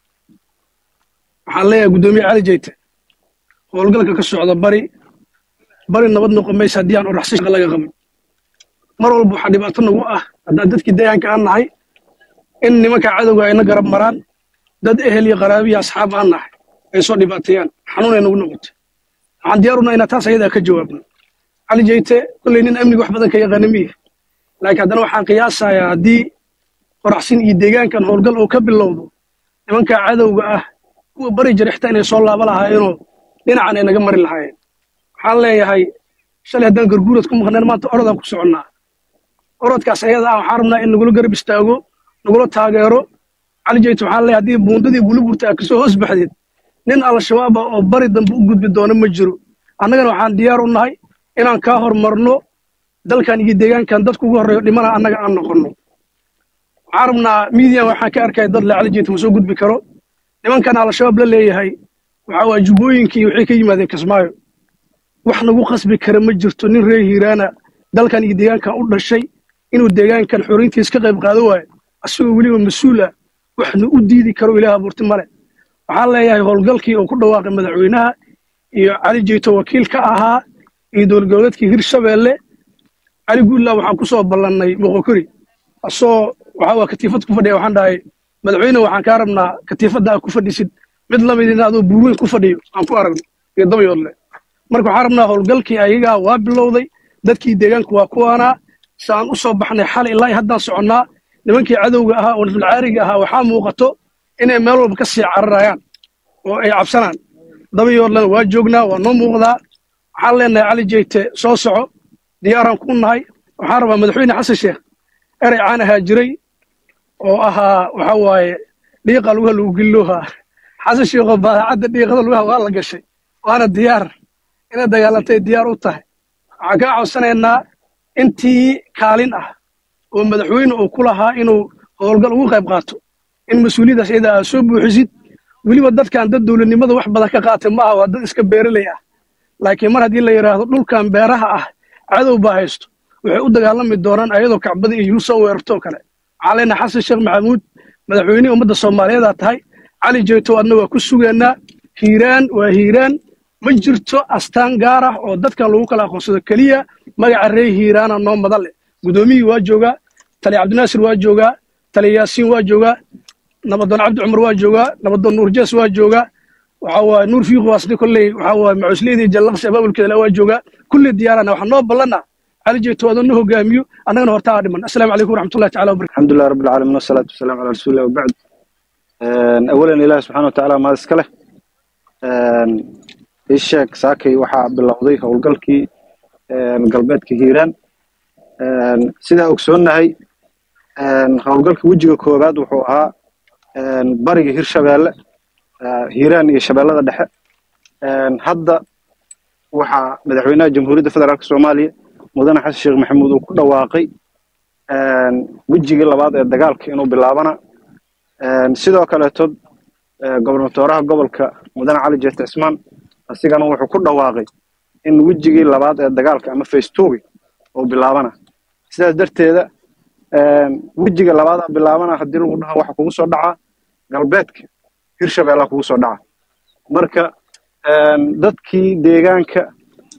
L: waxaan leeyahay guddoomiye cali jeyte howlgalka ka socda bari bari nabad noqon maysa haddii aan oraxsi shaqa laga qaban mar walba waxaa dhibaato nagu ah haddaan dadkii deegaanka aan nahay in nimanka cadowga ayna garab maraan dad ehel iyo qaraabiyo asxaab aan nahay ay soo dhibaateeyaan xanuun ay nagu noqotay waxaan diyaarunaa inaa taas ayadaa ka jawaabno cali jeyte kolley nin amniga wax badan ka yaqaana miya laakiin haddana waxaan qiyaasayaa haddii qoraxsin iyo deegaankan howlgal oo ka bilowdo nimanka cadowga ah kuwa bari jira xitaa inay soo laaba lahaayeenoo dhinacan ay naga mari lahaayeen waxaan leeyahay shalay haddaan garguurad ku maqneen maanta orodaan ku soconnaa orodkaas ayada ah waxaan rabnaa in nagula garab istaago nagula taageero cali jeyte waxaan leeyahay haddii buundadii buluburta aad kasoo hoos baxdeed nin al-shabaab ah oo bari dambe u gudbi doona ma jiro annagana waxaan diyaar u nahay inaan kaa hormarno dalkan iyo deegaankan dadku ugu horreeyo dhimana annaga aan noqonno waxaan rabnaa miidiyan waxaan ka arkaya dad le cali jeyte ma soo gudbi karo nimankan al-shabaab la leeyahay waxa waa jubbooyinkii waxay ka yimaadeen kismaayo wax nagu qasbi kara ma jirto nin reer hiiraana dalkan iyo deegaankan u dhashay inuu deegaankan xorintiis ka qayb qaado waayo asagoo weliba mas-uula waxna u diidi karo ilaah abuurti male waxaan leeyahay howlgalkii oo ku dhawaaqay madaxweynaha iyo cali jeyto wakiil ka ahaa iyo dowladgoboleedkii hirshabeelle cali guudlaa waxaan ku soo ballannay moqokori asoo waxa waa katiifad ku fadhiya waxaan dhahay madaxweyne waxaan kaa rabnaa katiifadda aad ku fadhisid mid lamid in adoo buurweyn ku fadhiyo aan ku aragno iyo dabayoodle marka waxaan rabnaa howlgalkii ayagaa waa bilowday dadkii deegaanku waa kuwaanaa saan u soo baxnay xal ilaa haddaan soconnaa nimankii cadowga ahaa oo nafilcaariga ahaa waxaa muuqato inay meel walba ka sii cararayaan oo ay cabsanaan dabayoodlena waa joognaa waa noo muuqdaa waxaan leenahay cali jeyte soo soco diyaaraan ku nahay waxaan rabaa madaxweyne xasan sheekh erey caan ahaa jiray oo ahaa waxa waaye dhiiqa lugaha lagu gilloohaa xasan sheekoo baadacadda dhiiqada lugaha waa la gashay waana diyaar inay dagaalantay diyaar u tahay waxaan kaa codsanaynaa intii kaalin ah oo madaxweyne uu ku lahaa inuu howlgal ugu qayb qaato in mas-uuliyaddaas iyada aad soo buuxisid weliba dadkan dad dowladnimada wax badan ka qaatay ma aha waa dad iska beeraley ah laakiin mar haddii la yidhaahdo dhulkan beeraha ah cadow baa haysto waxay u dagaalami doonaan ayadoo kacbada iyo yurub soo weerartoo kale waxaan leenahay xasan sheekh maxamuud madaxweynihii ummadda soomaaliyeedaa tahay cali jeyto adna waa ku sugaynaa hiiraan waa hiiraan ma jirto astaan gaar ah oo dadkan lagu kala aqoonsado keliya magaca ree hiiraana noo madan leh guddoomiyii waa joogaa taliya cabdinaasir waa joogaa taliya yaasiin waa joogaa nabadoon cabdi cumar waa joogaa nabadoon nuur jees waa joogaa waxa waaye nuur fiiqo asli kolley waxa waaye macusliyadii jallaqsi abaabulkeeda waa joogaa kulli diyaarana waxaan noo ballana cali jeyto adoo na hogaamiyo annagana horta aa dhiman assalaamu calaykum waraxmatullahi tacala wabarakatu
O: الحمد لله رب العالمين والصلاة والسلام على رسول الله وبعد آن، أولا إله سبحانه وتعالى ما اسكله الشيك ساكي وحا باللوضي هولقلكي قلباتك هيران آن، سيدا أكسونا هي هولقلكي وجهك كوباد وحوها بريق هير شبال هيران iyo shabeellada dhexe hadda waxaa madaxweynaha jamhuuriyadda federaalk soomaaliya mudane xasan sheekh maxamuud uu ku dhawaaqay wejigii labaad ee dagaalka inuu bilaabana sidoo kaleeto gobernatooraha gobolka mudane cali jeete cismaan asigana wuxuu ku dhawaaqay in wejigii labaad ee dagaalka ama facetogi uu bilaabana sidaas darteeda wejiga labaadaa bilaabana haddii lagu dhaho waxa kugu soo dhacaa galbeedka hirshabeellaa kugu soo dhaca marka dadkii deegaanka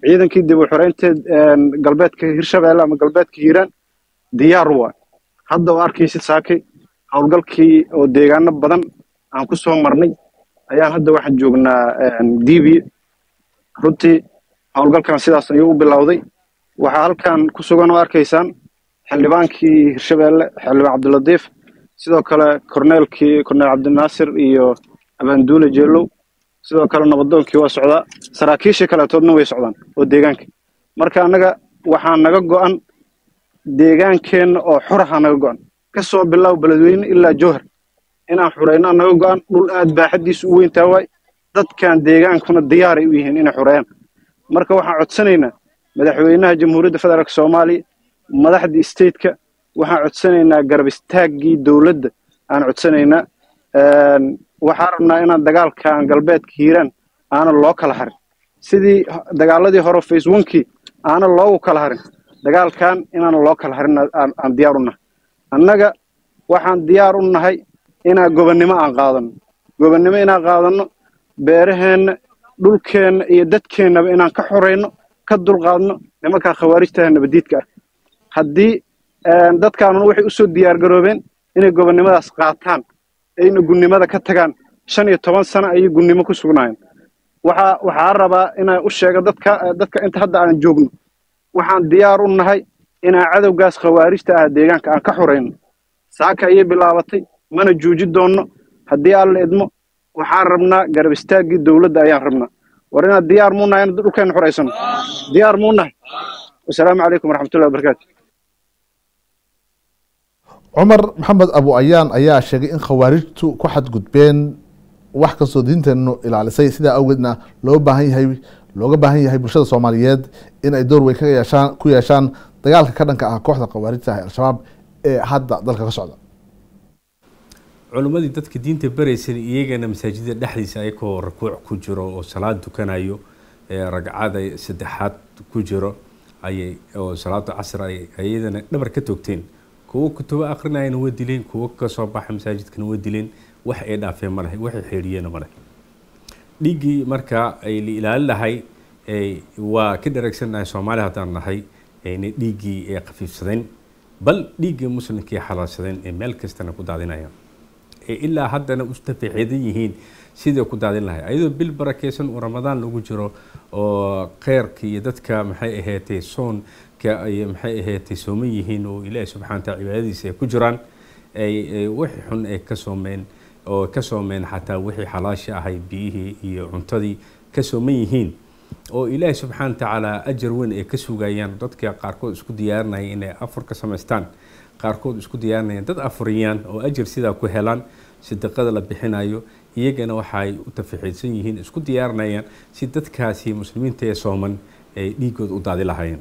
O: ciidankii dib u xoreynteed galbeedka hirshabeelle ama galbeedka hiiraan diyaar waa hadda oo arkaysid saakay howlgalkii oo deegaano badan aan ku soo marnay ayaan hadda waxaan joognaa diibiye runtii howlgalkan sidaas ayuu u bilowday waxaa halkan ku sugan oo arkaysaan xildhibaankii hirshabeelle xildhibaan cabdilatiif sidoo kale korneelkii korneel cabdinaasir iyo abaanduule jeelow sidoo kale nabadoonkii waa socdaa saraakiishii kaleetoodna way socdaan oo deegaanka marka annaga waxaa naga go'an deegaankeenna oo xuraha naga go'an ka soo bilow beledweyne ilaa jowhar inaan xurayno naga go'an dhul aad baaxaddiisu u weyntaa waay dadkan deegaankuna diyaaray u yihiin inay xureeyaan marka waxaan codsanaynaa madaxweynaha jamhuuriyadda federaalk soomaaliya madaxdii stateka waxaan codsanaynaa garab istaaggii dowladda aan codsanaynaa waxaan rabnaa inaan dagaalkan galbeedka hiiraan aanan loo kala harin sidii dagaaladii hore face onkii aanan loogu kala harin dagaalkan inaanan loo kala harin aan diyaar u nahay annaga waxaan diyaar u nahay inaan gobonnimo aan qaadanno gobonnimo inaan qaadanno beeraheenna dhulkeenna iyo dadkeennaba inaan ka xorayno ka dulqaadno nimankaa khawaarijtaha nabadiidka ah haddii dadkaanuna waxay usoo diyaar garoobeen inay gobonnimadaas qaataan ayna gunnimada ka tagaan shan iyo toban sano ayay gunnimo ku sugnaayeen waxaa waxaa rabaa inaan u sheego dadka dadka inta hadda aan joogno waxaan diyaar u nahay inaan cadowgaas khawaarijta ah deegaanka aan ka xorayno saaka ayay bilaabatay mana juuji doonno haddii alla idmo waxaan rabnaa garab istaaggii dowladda ayaan rabnaa war inaad diyaar muu nahay in dhulkeenna xoraysano diyaar muu nahay wasalaamu calaykum waraxmatullahi wabarakaatu
A: cumar maxamed abu ayaan ayaa sheegay in khawaarijtu ku xadgudbeen wax kastoo diinteennu ilaalisay sidaa awgeedna loo baahan yahay looga baahan yahay bulshada soomaaliyeed in ay door weyn ka yeeshaan ku yeeshaan dagaalka ka dhanka ah kooxda khawaarijta ah ee al-shabaab ee hadda dalka ka socda
I: culimmadii dadka diinta baraysan iyagana masaajida dhexdiisa ayagoo rakuuc ku jiro oo salaad tukanayo ragcada saddexaad ku jiro ayay oo salaada casr ay iyadana dhabar ka toogteen kuwo kutubo akrinayana waa dileen kuwo ka soo baxa masaajidkana waa dileen wax ay dhaafeen ma lehe waxay xeedhiyeen ma lehe dhiiggii marka ay la ilaalin lahay waa ka dharagsannahay soomaaliya haddaan nahay inay dhiiggii ay khafiifsadeen bal dhiiggii muslimkii xalaalsadeen ee meel kastana ku daadinayaan ee ilaa haddana u tafaxeedan yihiin sidai ku daadin lahay ayadoo bil barakeysan oo ramadaan lagu jiro oo kheyrka iyo dadka maxay ahaatay soonka ay maxay ahaatay sooman yihiin oo ilaahi subxana wataala cibaadadiisa ay ku jiraan ay wixii xun ay ka soomeen oo ka soomeen xataa wixii xalaasha ahay biyihii iyo cuntadii ka sooman yihiin oo ilaahi subxaana watacaala ajar weyn ay ka sugayaan dadka qaarkood isku diyaarinaya inay afur ka samaystaan qaarkood isku diyaarinayaan dad afuriyaan oo ajar sidaa ku helaan sadaqada la bixinayo iyagana waxaay u tafaxiidsan yihiin isku diyaarinayaan si dadkaasi muslimiinta ee sooman ay dhiigooda u daadi lahaayeen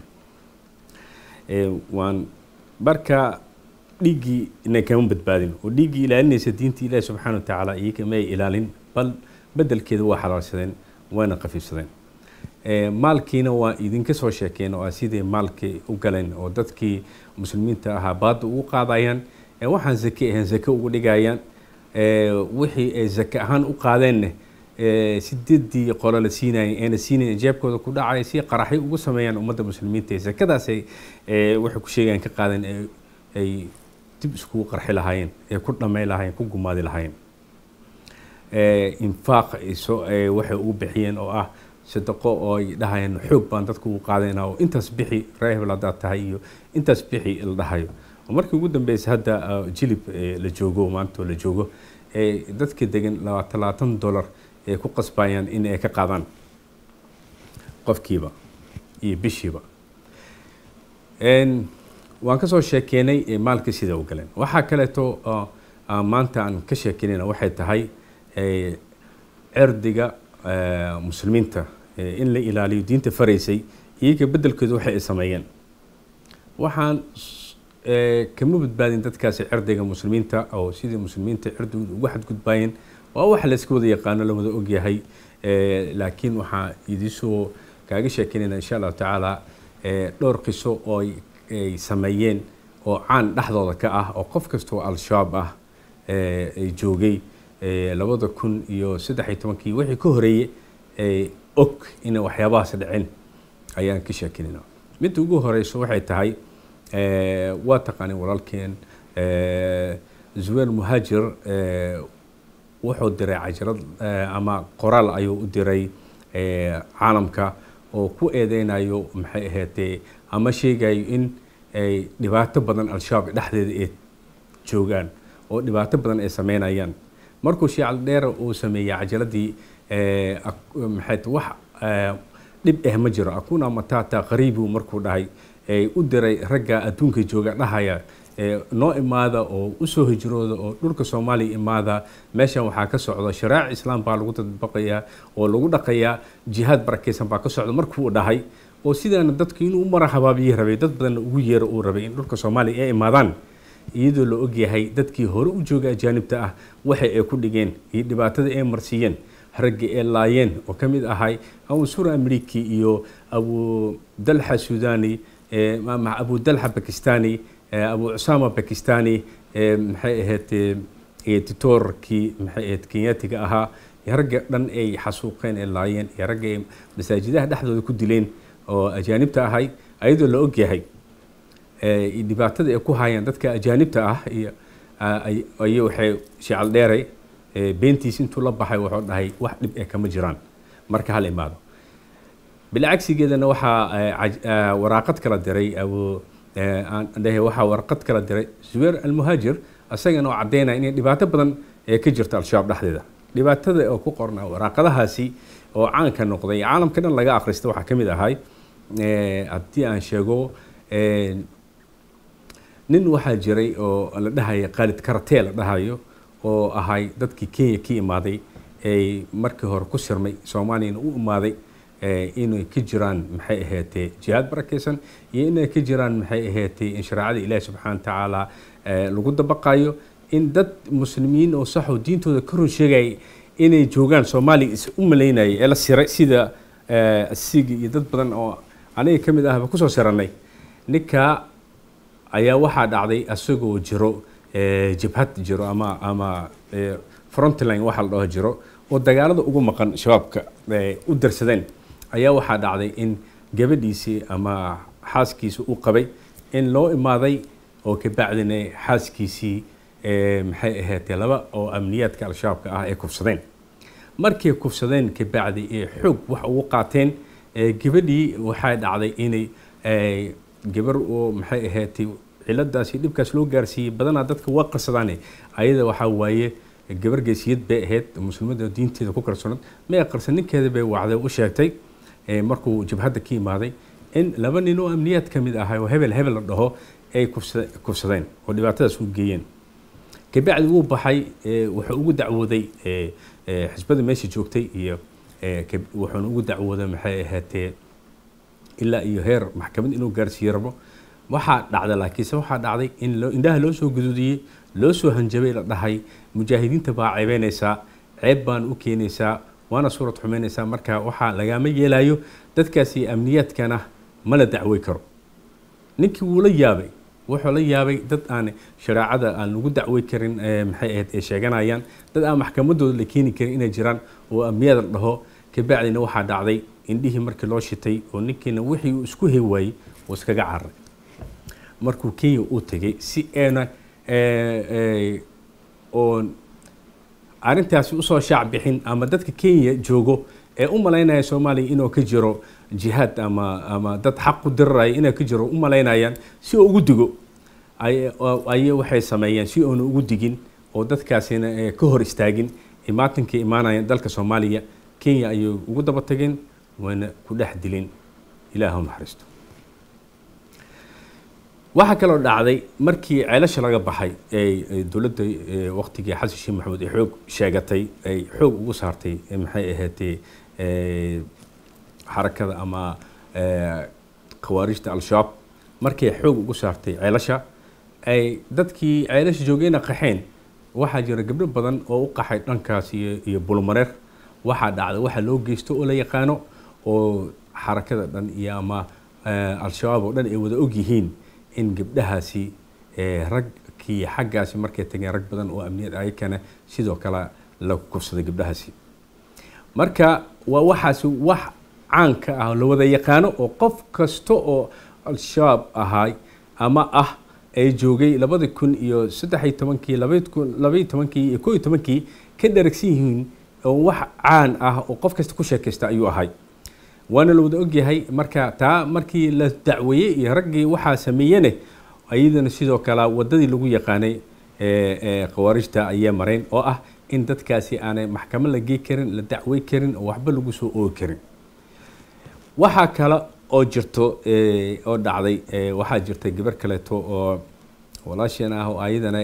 I: waan marka dhiiggii inay kama badbaadin oo dhiiggii ilaalinaysa diinta ilaahi subxaana wa tacaala iyaga ma ay ilaalin bal bedelkeeda waa xalaalsadeen waana khafiifsadeen maalkiina waa idinka soo sheekeen oo sidai maalkii u galeen oo dadkii muslimiinta ahaa baadda ugu qaadayaan waxaan zake ahayn zake ugu dhigayaan wixii ay zake ahaan u qaadeenna sideedii qolo la siinayay eena siinayn jeebkooda ku dhacaya si qaraxyo ugu sameeyaan ummadda muslimiinta zakadaasay waxay ku sheegayaan ka qaadeen ay dib iskugu qarxi lahaayeen ee ku dhamay lahaayeen ku gumaadi lahaayeen infaaq waxay ugu bixiyeen oo ah sadaqo oo ay dhahayaan xoog baan dadku ugu qaadayna oo intaas bixi reehbel haddaad tahay iyo intaas bixi la dhahayo markii ugu dambeysay hadda jilib la joogo maantoo la joogo dadka degan talaatan dollar ay ku qasbayaan in ay ka qaadaan qofkiiba iyo bishiiba waan kasoo sheekeynay maalka sida u galeen waxaa kaleeto maanta aan ka sheekeynayna waxay tahay cirdiga muslimiinta in la ilaaliyo diinta faraysay iyaga bedelkooda waxay ay sameeyeen waxaan kama badbaadin dadkaasi cirdiga muslimiinta oo sidii muslimiinta cirdigooda ugu xadgudbaayeen waa wax la iska wada yaqaano la wada ogyahay laakiin waxaa idinsoo kaaga sheekeynayna insha allahu tacaala dhowr qiso oo ay sameeyeen oo caan dhexdooda ka ah oo qof kastoo al-shabaab ah ay joogay labada kun iyo saddex iyo tobankii wixii ka horeeyey og inay waxyaabahaas dhicin ayaan ka sheekinayna midda ugu horeyso waxay tahay waa taqaanay walaalkeen zuweer muhaajir wuxuu diray cajalad ama qoraal ayuu u diray caalamka oo ku eedeynayo maxay ahaatee ama sheegayo in ay dhibaato badan al-shabaab dhexdeeda ay joogaan oo dhibaato badan ay sameynayaan markuu shiical dheer uu sameeyey cajaladii maxay wax dhib eh ma jiro akuna matata qariibu markuu dhahay u diray ragga adduunka jooga dhahaya noo imaada oo usoo hijrooda oo dhulka soomaaliya imaada meeshan waxaa ka socda sharaac islaam baa lagu dadbaqayaa oo lagu dhaqayaa jihaad barakeysan baa ka socda markuu dhahay oo sidaana dadku inuu mara habaabiyi rabay dad badanna ugu yeero uu rabay in dhulka soomaaliya ay imaadaan iyadoo la ogyahay dadkii hore u jooga ajaanibta ah waxa ay ku dhigeen iyo dhibaatada ay marsiiyeen ragga ee laayeen oo ka mid ahay abu sura ameriki iyo abu dalxa sudani abu dalxa bakistani abu cusaama bakistani maxay ahayd titorkii maxay ahayd kenyatiga ahaa ragga dhan ay xasuuqeen ee laayeen iyo ragga ay masaajidaha dhexdooda ku dileen oo ajaanibta ahay ayadoo la ogyahay dhibaatada ay ku hayaan dadka ajaanibta ah iyo ay waxay shical dheeray beentiis intuu la baxay wuxuu dhahay wax dhib eh kama jiraan marka hal imaado bilcagsigeedana waxaa waraaqad kala diray abu dhahe waxaa warqad kala diray zuweer almuhaajir isagana oo caddeynaya inay dhibaato badan ee ka jirta al-shabaab dhexdeeda dhibaatada oo ku qorna waraaqadahaasi oo caanka noqday caalamka dhan laga akhrista waxaa ka mid ahay haddii aan sheego nin waxaa jiray oo la dhahaya khaalid karatee la dhahayo oo ahay dadkii kenya ka imaaday ay markii hore ku sirmay soomaaliyana u imaaday inay ka jiraan maxay ahaatee jihaad barakeysan iyo inay ka jiraan maxay ahaatee in shareecada ilaahi subxaana watacaala lagu dabaqayo in dad muslimiin oo saxoo diintooda ka run sheegaya inay joogaan soomaaliya is u malaynayay ee la siray sida asigi iyo dad badan oo aniga ka mid ahba kusoo siranay ninka ayaa waxaa dhacday isagoo jiro jabhad jiro ama ama frontline waxa la dhaho jiro oo dagaalada ugu maqan shabaabka u darsadeen ayaa waxaa dhacday in gabadhiisii ama xaaskiisii u qabay in loo imaaday oo kabacdina xaaskiisii maxay ahaatee laba oo amniyaadka al-shabaabka ah ay kufsadeen markay kufsadeen kabacdi ee xoog wax ugu qaateen gabadhii waxaa dhacday inay gabar oo maxay ahaatay ciladaasi dhibkaas loo gaarsiiyey badanaa dadka waa qarsadaane ayada waxaa waaye gabar geesiyad bay ahayd muslimada diinteeda ku kalsoonad may qarsan ninkeeda bay wacday u sheegtay markuu jabhadda ka imaaday in laba nin oo amniyaad ka mid ahay oo hebel hebel la dhaho ay kufsadeen oo dhibaatadaas u geeyeen kabacdi wuu baxay wuxuu ugu dacwooday xisbada meesha joogtay iyo wuxuuna ugu dacwooday maxay ahaatee ilaa iyo heer maxkamad inuu gaarsiiyo rabo waxaa dhacda laakiinse waxaa dhacday in indhaha loo soo guduudiyey loo soo hanjabay la dhahay mujaahidiinta baa ceebeynaysaa ceeb baan u keenaysaa waana suurad xumeynaysaa marka waxaa lagama yeelayo dadkaasi amniyaadkana ma la dacwey karo ninkii wuu la yaabay wuxuu la yaabay dad aan shareecada aan lagu dacwey karin maxay ahayd ay sheeganayaan dad aan maxkamadooda la keeni karin inay jiraan oo amniyada la dhaho kabacdina waxaa dhacday indhihii markii loo shitay oo ninkiina wixii uu isku hay waayey uu iskaga cararay markuu kenya uu tegay si eena oon arrintaasi usoo shaac bixin ama dadka kenya joogo ee u malaynaya soomaaliya inuu ka jiro jihaad ama ama dad xaq ku diriraya inuu ka jiro u malaynayaan si uu ugu digo ayay waxay sameeyeen si uuna ugu digin oo dadkaasina ka hor istaagin imaatankii imaanayaan dalka soomaaliya kenya ayay ugu daba tageen wayna ku dhex dilin ilaahu naxariisto waxaa kaloo dhacday markii ceelasha laga baxay ee dowladda waqtigii xasan sheekh maxamuud ay xoog sheegatay ay xoog ugu saartay maxay ahaatee xarakada ama khawaarijta al-shabaab markay xoog ugu saartay ceelasha ay dadkii ceelasha joogayna qaxeen waxaa jira gabdho badan oo u qaxay dhankaas iyo iyo bulmareer waxaa dhacday waxa loo geysto oo la yaqaano oo xarakada dhan iyo ama al-shabaab oo dhan ay wada og yihiin in gabdhahaasi ragkii xaggaasi markay tageen rag badan oo amniyad ayakana sidoo kale la kufsaday gabdhahaasi marka waa waxaasi wax caanka ah oo la wada yaqaano oo qof kasta oo al-shabaab ahay ama ah ee joogay labadi kun iyo saddex iyo tobankii labadi kun labaiyo tobankii iyo koo iyo tobankii ka dharagsan yihiin oo wax caan ah oo qof kasta ku sheekaysta ayuu ahay waana la wada ogyahay marka taa markii la dacweeyey iyo raggii waxaa sameeyene ayadana sidoo kale wadadii lagu yaqaanay khawaarijta ayay mareen oo ah in dadkaasi aanay maxkamad la gey karin la dacwey karin oo waxba lagu soo oogi karin waxaa kale oo jirto oo dhacday waxaa jirtay gabar kaleeto oo walaasheen ah oo ayadana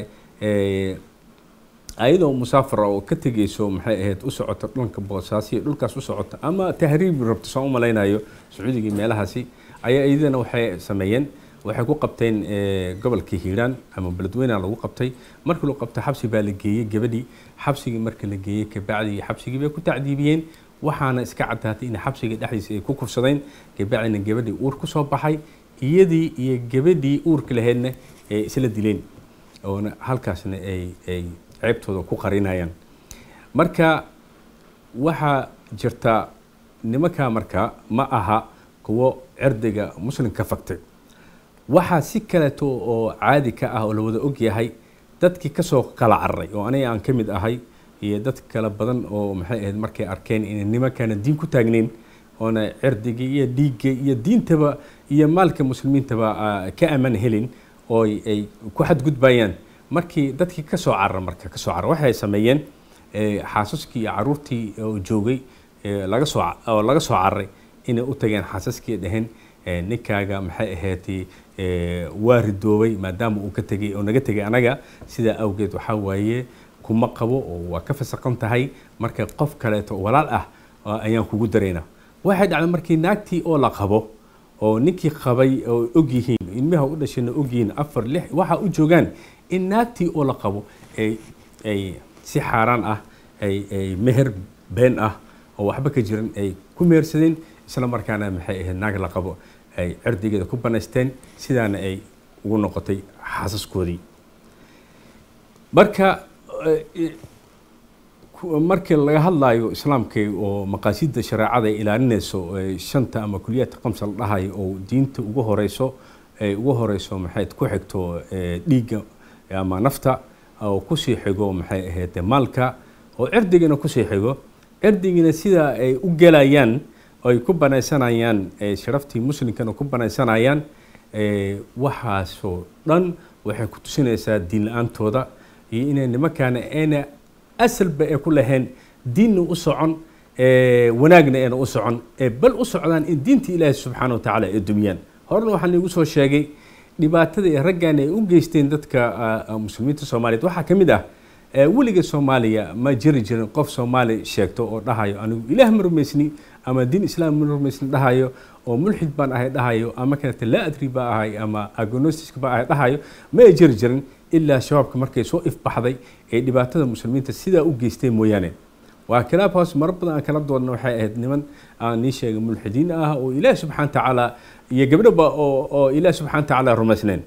I: ayadoo musaafar oo ka tegeyso maxay ahayd u socoto dhanka boosaasiyo dhulkaas u socota ama tahriib rabto saan u malaynayo sacuudigii meelahaasi ayaa iyadana waxay sameeyeen waxay ku qabteen gobolka hiiraan ama beledweyna lagu qabtay markii lagu qabtay xabsi baa la geeyey gabadhii xabsigii marka la geeyey kabacdi xabsigii bay ku tacdiibiyeen waxaana iska caddaatay in xabsiga dhexdiisa ay ku kufsadeen kabacdina gabadhii uur ku soo baxay iyadii iyo gabadhii uurka lahaydna ay isla dileen oona halkaasna ay ay ceebtooda ku qarinayaan marka waxaa jirta nimankaa marka ma aha kuwo cirdiga muslimka fagtay waxaa si kaleeto oo caadi ka ah oo la wada ogyahay dadkii kasoo kala cararay oo aniga aan ka mid ahay iyo dad kale badan oo maxay ahayd markay arkeen inay nimankaana diin ku taagnayn oona cirdiga iyo dhiigga iyo diintaba iyo maalka muslimiintaba ka amaan helin oo ay ku xadgudbayaan markii dadkii kasoo carara marka kasoo carara waxay sameeyeen xaasaskii iyo caruurtii oo joogay laga soo oo laga soo cararay inay u tageen xaasaskii dhaheen ninkaaga maxay ahayd waa ridoobay maadaama uu ka tegay oo naga tegay anaga sidaa awgeed waxaa waaye kuma qabo oo waa ka fasaqan tahay marka qof kaleeto walaal ah ayaan kugu daraynaa waxay dhacday markii naagtii oo la qabo oo ninkii qabay oo ogyihiin ilmaha u dhashayna ogyihiin afar lix waxa u joogaan in naagtii oo la qabo ay ay si xaaraan ah ay ay meher been ah oo waxba ka jiran ay ku mehersadeen isla markaana maxay ahayd naag la qabo ay cirdigeeda ku banaysteen sidaana ay ugu noqotay xaasaskoodii marka markii laga hadlayo islaamka oo maqaasida shareecada ay ilaalinayso shanta ama kuliyaadka qamsa la dhahayo oo diinta ugu horeyso ay ugu horeyso maxay ku xigto dhiigga ama nafta oo kusii xigo maxay ahayd maalka oo cirdigana kusii xigo cirdigina sida ay u gelayaan ay ku banaysanayaan sharaftii muslimkana ku banaysanayaan waxaasoo dhan waxay ku tusinaysaa diin la-aantooda iyo inay nimankaana ayna asalba ay ku lahayn diinna u socon wanaagna ayna u socon bal u socdaan in diinta ilaahi subxaana wa tacaala ay dumiyaan horena waxaan iigu soo sheegay dhibaatada ee raggan ay u geysteen dadka muslimiinta soomaaliyeed waxaa ka mid ah weliga soomaaliya ma jiri jirin qof soomaali sheegto oo dhahayo anigu ilaah ma rumaysni ama diin islaam ma rumaysni dhahayo oo mulxid baan ahay dhahayo ama kanata laa adri baa ahay ama agnostiska baa ahay dhahayo ma ay jiri jirin ilaa shabaabka markay soo ifbaxday ee dhibaatada muslimiinta sidaa u geystay mooyaane waa khilaaf hoos maro badan aan kala doodna waxay ahayd niman aan nii sheegay mulxidiin ah oo ilaah subxana tacaala iyo gabdhoba oo oo ilaah subxana tacaala rumaysnayn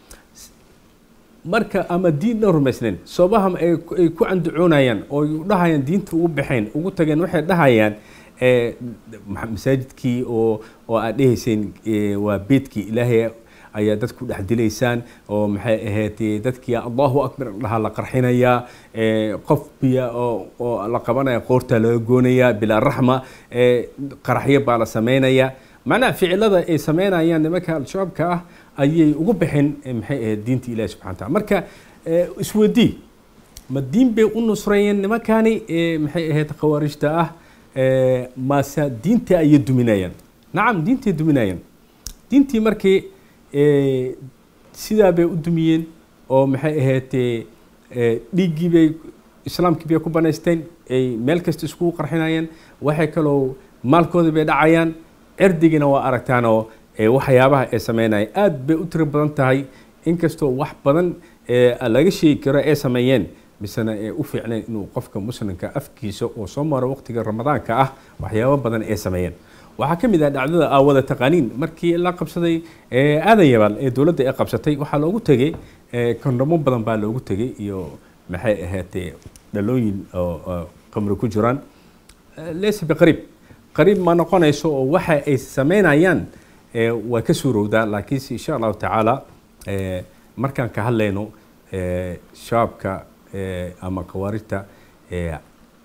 I: marka ama diinna rumaysnayn soobaham ay ku candacoonayaan oo dhahayaan diinta ugu baxeen ugu tageen waxay dhahayaan masaajidkii oo oo aad dhehayseen waa beedkii ilaahay ayaa dadka ku dhex dilaysaan oo maxay ahayd dadkii allahu akbar dhaha la qarxinayaa qof biya oo oo la qabanaya qoorta laga goonayaa bilaa raxma qaraxyo baa la samaynayaa macnaha ficilada ay samaynayaan nimanka al-shabaabka ah ayay ugu baxeen maxay ahayd diinta ilahi subxana taala marka isweydii ma diin bay u nusreeyeen nimankani maxay ahayd khawaarijta ah maase diinta ayay duminayaan nacam diintay duminayaan diintii markii sidaa bay u dumiyeen oo maxay ahayd dhiiggii bay islaamkii bay ku banaysteen ay meel kasta iskugu qarxinayaan waxay kaloo maalkoodii bay dhacayaan cirdigina waa aragtaan oo waxyaabaha ay sameynaya aad bay u tiro badan tahay inkastoo wax badan laga sheegi karo ay sameeyeen misena ee u fiicnayn inuu qofka muslimka afkiisa oo soo maro waqtiga ramadaanka ah waxyaabo badan ay sameeyeen waxaa ka mid ah dhacdada aawada taqaaniin markii la qabsaday aadan yabaal ee dowladda ay qabsatay waxaa loogu tegey kondhomo badan baa loogu tegey iyo maxay ahayd dhalooyin oo qamri ku jiraan leysa biqariib qariib ma noqonayso oo waxa ay sameynayaan eh, waa ka suurowdaa laakiinse insha allahu tacaala eh, markaan ka hadlayno eh, shabaabka eh, ama khawaarijta eh,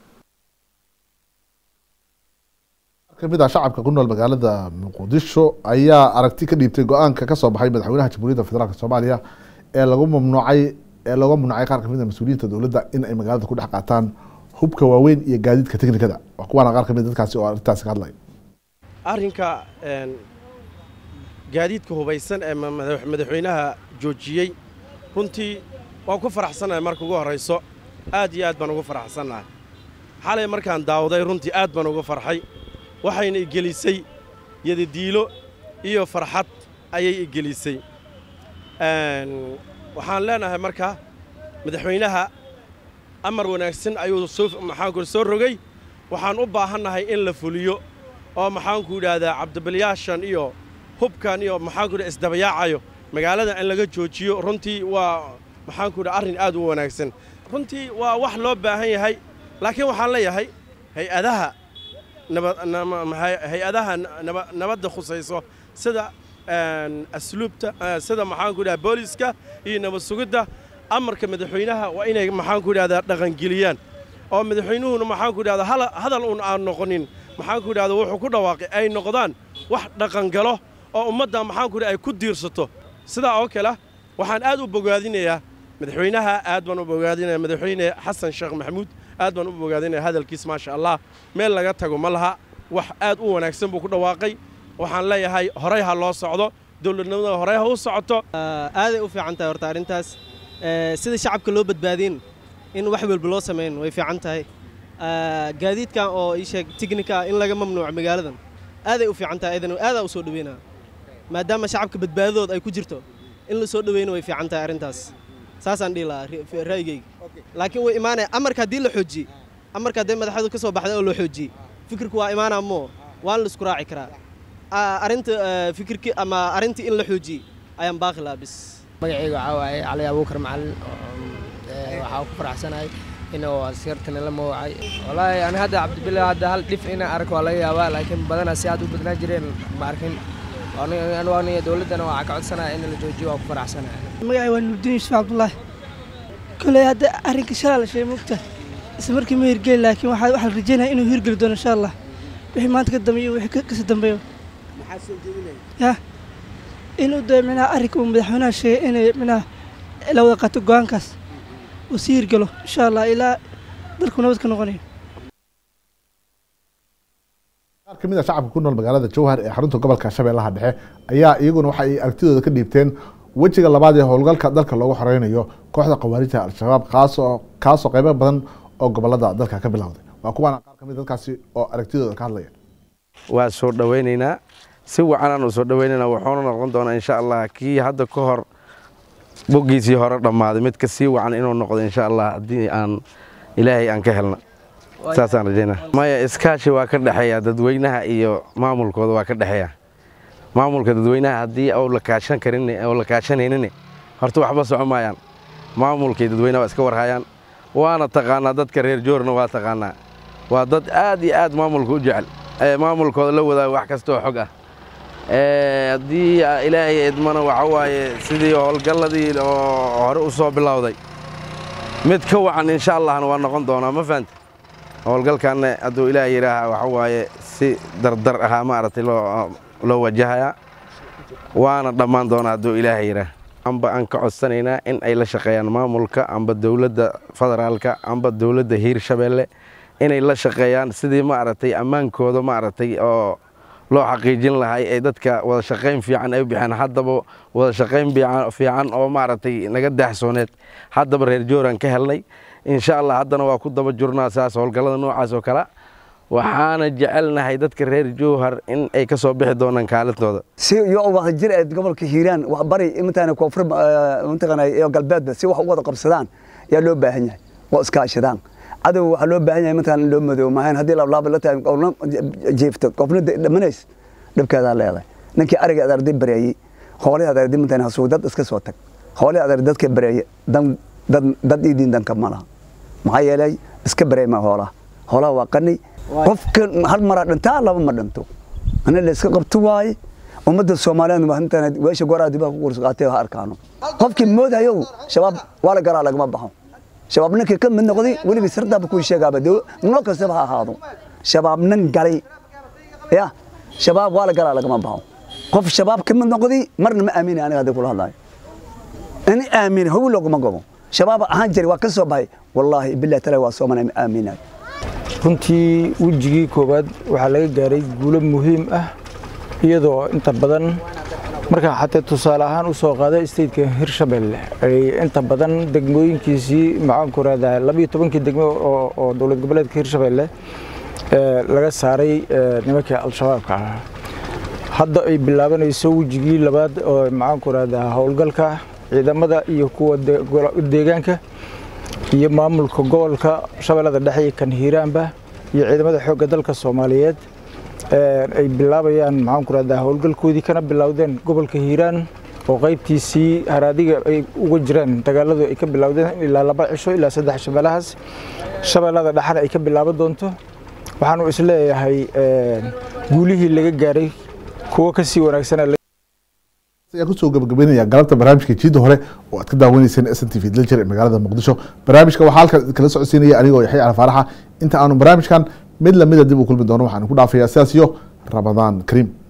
A: kamid ah shacabka ku nool magaalada muqdisho ayaa aragti ka dhiibtay go-aanka kasoo baxay madaxweynaha jamhuuriyadda federaalk soomaaliya ee lagu mamnuucay ee looga mamnuucay qaar kamid a mas-uuliyiinta dowladda in ay magaalada ku dhex qaataan hubka waaweyn iyo gaadiidka teknikada waa kuwaana qaar kamid dadkaasi oo arrintaasi ka hadlay
P: arrinka een, gaadiidka hubaysan ee ma- madax- madaxweynaha joojiyey runtii waan ku faraxsannahay marka ugu horrayso aad iyo aad baan ugu faraxsannahay xalay markaan daawaday runtii aad baan ugu farxay waxayna igelisay yadadiilo iyo farxad ayay igelisay Een, waxaan leenahay marka madaxweynaha amar wanaagsan ayuu soo maxaanku soo rogay waxaan u baahannahay in la fuliyo oo maxaanku idhaahdaa cabdibilyaashan iyo hubkan iyo maxaanku idhaha isdabayaacayo magaalada in laga joojiyo runtii waa maxaanku idhaha arrin aad u wanaagsan runtii waa wax loo baahan yahay laakiin waxaan leeyahay hay-adaha naba- nama- maxay- hay-adaha naba- nabadda khusayso sida een, asluubta eh, sida maxaanku idhaha booliska iyo nabad sugidda amarka madaxweynaha waa inay maxaanku idhahdaa dhaqangeliyaan oo madaxweynuhuna maxaanku idhahdaa hala- hadal uun aan noqonin maxaanku idhahdaa wuxuu ku dhawaaqay ay noqdaan wax dhaqangalo oo ummadda maxaanku idhaha ay ku diirsato sidaa oo kale waxaan aad u bogaadinayaa madaxweynaha aad baan u bogaadinaya madaxweyne xasan sheekh maxamuud aad baan u bogaadinaya hadalkiis maasha allah meel laga tago ma laha wax aad u wanaagsan buu ku dhawaaqay waxaan leeyahay horey ha loo socdo dowladnimada horey ha u socoto
Q: aaday u fiican tahay horta arrintaas Eh, sida shacabka loo badbaadin in wax walba loo sameyn way fiican tahay Eh, gaadiidkan oo ii sheeg tiknika in laga mamnuuco magaaladan aaday u fiican tahay idan aadaa u soo dhaweynaa maadaama shacabka badbaadadooda ay ku jirto in la soo dhaweyno way fiican tahay arrintaas saasaan dhihi lahaa ri- ra'yigayga laakiin way imaanaya amarka haddii la xoojiyey amarka haddii madaxdu ka soo baxday oo loo xoojiyey fikirku waa imaanaa moo waan la isku raaci karaa Ah, arrinta eh, fikirki ama arrintii in la xoojiyey ayaan baaqi lahaa bis
R: magacayga waxaa waaye cali abuukar macalin oo, ee, waxaa ku faraxsanahay inuu askartana la mawacay wallaahi ani hadda cabdibile hadda hal dhif inaan arko waa laga yaabaa laakiin badanaa si aad u badnaan jireen ma arkin anigu aniga dowladdana waxaa ka codsanaya in la joojiyo waa ku faraxsanahay
S: magacay waa nuurdiin yuusuf cabdullaahi koley hadda arrinka shalaa la sheegay mogta isla markii ma hirgeli laakiin waxaa waxaa la rajeynaya inuu hirgeli doono insha allah wixii maanta ka dambeeyo wixii ka- kasii dambeeyo ya inuu dee minaha arrinka uu madaxweynaha sheegay inay minaha la wada qaato go-aankaas uu sii hirgelo insha allah ilaa dalku nabad ka noqonayo
A: qaar kamid a shacabka ku nool magaalada jowhar ee xarunta gobolka shabeellaha dhexe ayaa iyaguna waxa ay aragtidooda ka dhiibteen wejiga labaad ee howlgalka dalka loogu xoreynayo kooxda khawaarijta al-shabaab kaasoo kaasoo qeybo badan oo gobolada dalka ka bilowday waa kuwaana qaar kamid dadkaasi oo aragtidooda ka hadlaya
T: waa soo dhowaynaynaa si wacanaan u soo dhowaynaynaa wuxuuna noqon doonaa insha allah kii hadda ka hor boggiisii hore dhammaaday mid ka sii wacan inuu noqdo insha allah haddii aan ilaahay aan ka helna saasaan rajaynaa maya iskaashi waa ka dhexeeya dadweynaha iyo maamulkooda waa ka dhexeeya maamulka dadweynaha haddii ou la kaashan karin oo la kaashanaynin horta waxba soco maayaan maamulkay dadweynaha waa iska warhayaan waana taqaanaa dadka reer joorna waa taqaanaa waa dad aad iyo aad maamulka u jecel ee maamulkooda la wadaaga wax kasta oo xog ah Ee, haddii ah, ilaahay idmana waxa waaye sidii howlgalladii oo hore u soo bilowday mid ka wacan insha allahna waa noqon doonaa ma fahanta howlgalkanna hadduu ilaahay yidhaaha waxa waaye si dardar ahaa maaragtay loo loo wajahayaa waana dhammaan doonaa hadduu ilaahay yidhaah amba aan ka codsanaynaa in ay la shaqeeyaan maamulka amba dowladda federaalka amba dowladda hiirshabeelle inay la shaqeeyaan sidii maaragtay ammaankooda maaragtay oo loo xaqiijin lahay ee dadka wada shaqayn fiican ay u bixeen haddaba wada shaqayn biican- fiican oo maaragtay naga daaxsooneed haddaba reer jooran ka helnay insha allah haddana waa ku daba jurnaa saas howlgallada noocaas oo kale waxaana jecelnahay dadka reer jowhar in ay ka soo bixi doonaan kaalintooda
U: si iyo wada jir ee gobolka hiiraan wax bari intaana koonfur mataqaanaa iyo galbeedba si wax u wada qabsadaan ayaa loo baahan yahay oo iskaashadaan cadow waxaa loo baahan yahay mataqaana loo madoobo maahan haddii lablaaba la tahay qofna jiifto qofna dhamanays dhibkeedaa leedahay ninkii ariga aad arday bareeyey hoolihii aad arday mataqaana hasuug dad iska soo tag hoolihii aad arday dadka bareeye dan dad dad idiin danka ma laha maxaa yeelay iska bareey ma hoolaha hoolaha waa qani qofka hal maraa dhintaa laba ma dhinto ana la iska qabto waaye ummadda soomaaliyeed waa intaan weesha goraa dibaha ku qurus qaatay ha arkaano qofkii moodayo shabaab waa la garaa lagama baxo shabaab ninkii ka mid noqday weligii sirdaaba kuu sheegaaba dee noo kastaba ha ahaado shabaab nin galay ya shabaab waa la garaa lagama baxo qof shabaab ka mid noqday marna ma aamini aniga hadda kula hadlayo in aamini hawi looguma gobo shabaab ahaan jiray waa ka soo baxay wallaahi billahi taala waa soomanay ma aaminayo
D: runtii wejigii koowaad waxaa laga gaaray guulo muhiim ah iyadoo inta badan markaa xatee tusaale ahaan u soo qaaday stateka hirshabelle ay inta badan degmooyinkiisii maxaanku raadaha labiyo tobankii degmo oo dowlad goboleedka hirshabelle laga saaray nimankii al-shabaabka ahaa hadda ay bilaabanayso wejigii labaad oo maxaanku raadaha howlgalka ciidamada iyo kuwa deegaanka iyo maamulka gobolka shabeellada dhexe iyo kan hiiraanba iyo ciidamada xoogga dalka soomaaliyeed ay bilaabayaan maxaanku rahdaa howlgalkoodii kana bilowdeen gobolka hiiraan oo qaybtiisii haraadiga ay uga jiraan dagaaladu ay ka bilowdeen ilaa laba cisho ilaa saddex shabeellahaas shabeellada dhexena ay ka bilaaban doonto waxaanu isleeyahay guulihii laga gaaray kuwo kasii wanaagsan
A: ayaan kusoo gabagabeynaya galabta barnaamijka jiida hore oo aad ka daawaneyseen s n t v daljir ee magaalada muqdisho barnaamijka waxaa halkan kala socodsiinaya anigoo yaxya alfaaraxa inta aanu barnaamijkan mid lamida dib u kulmi doono waxaan ku dhaafayaa sidaas iyo ramadaan kariim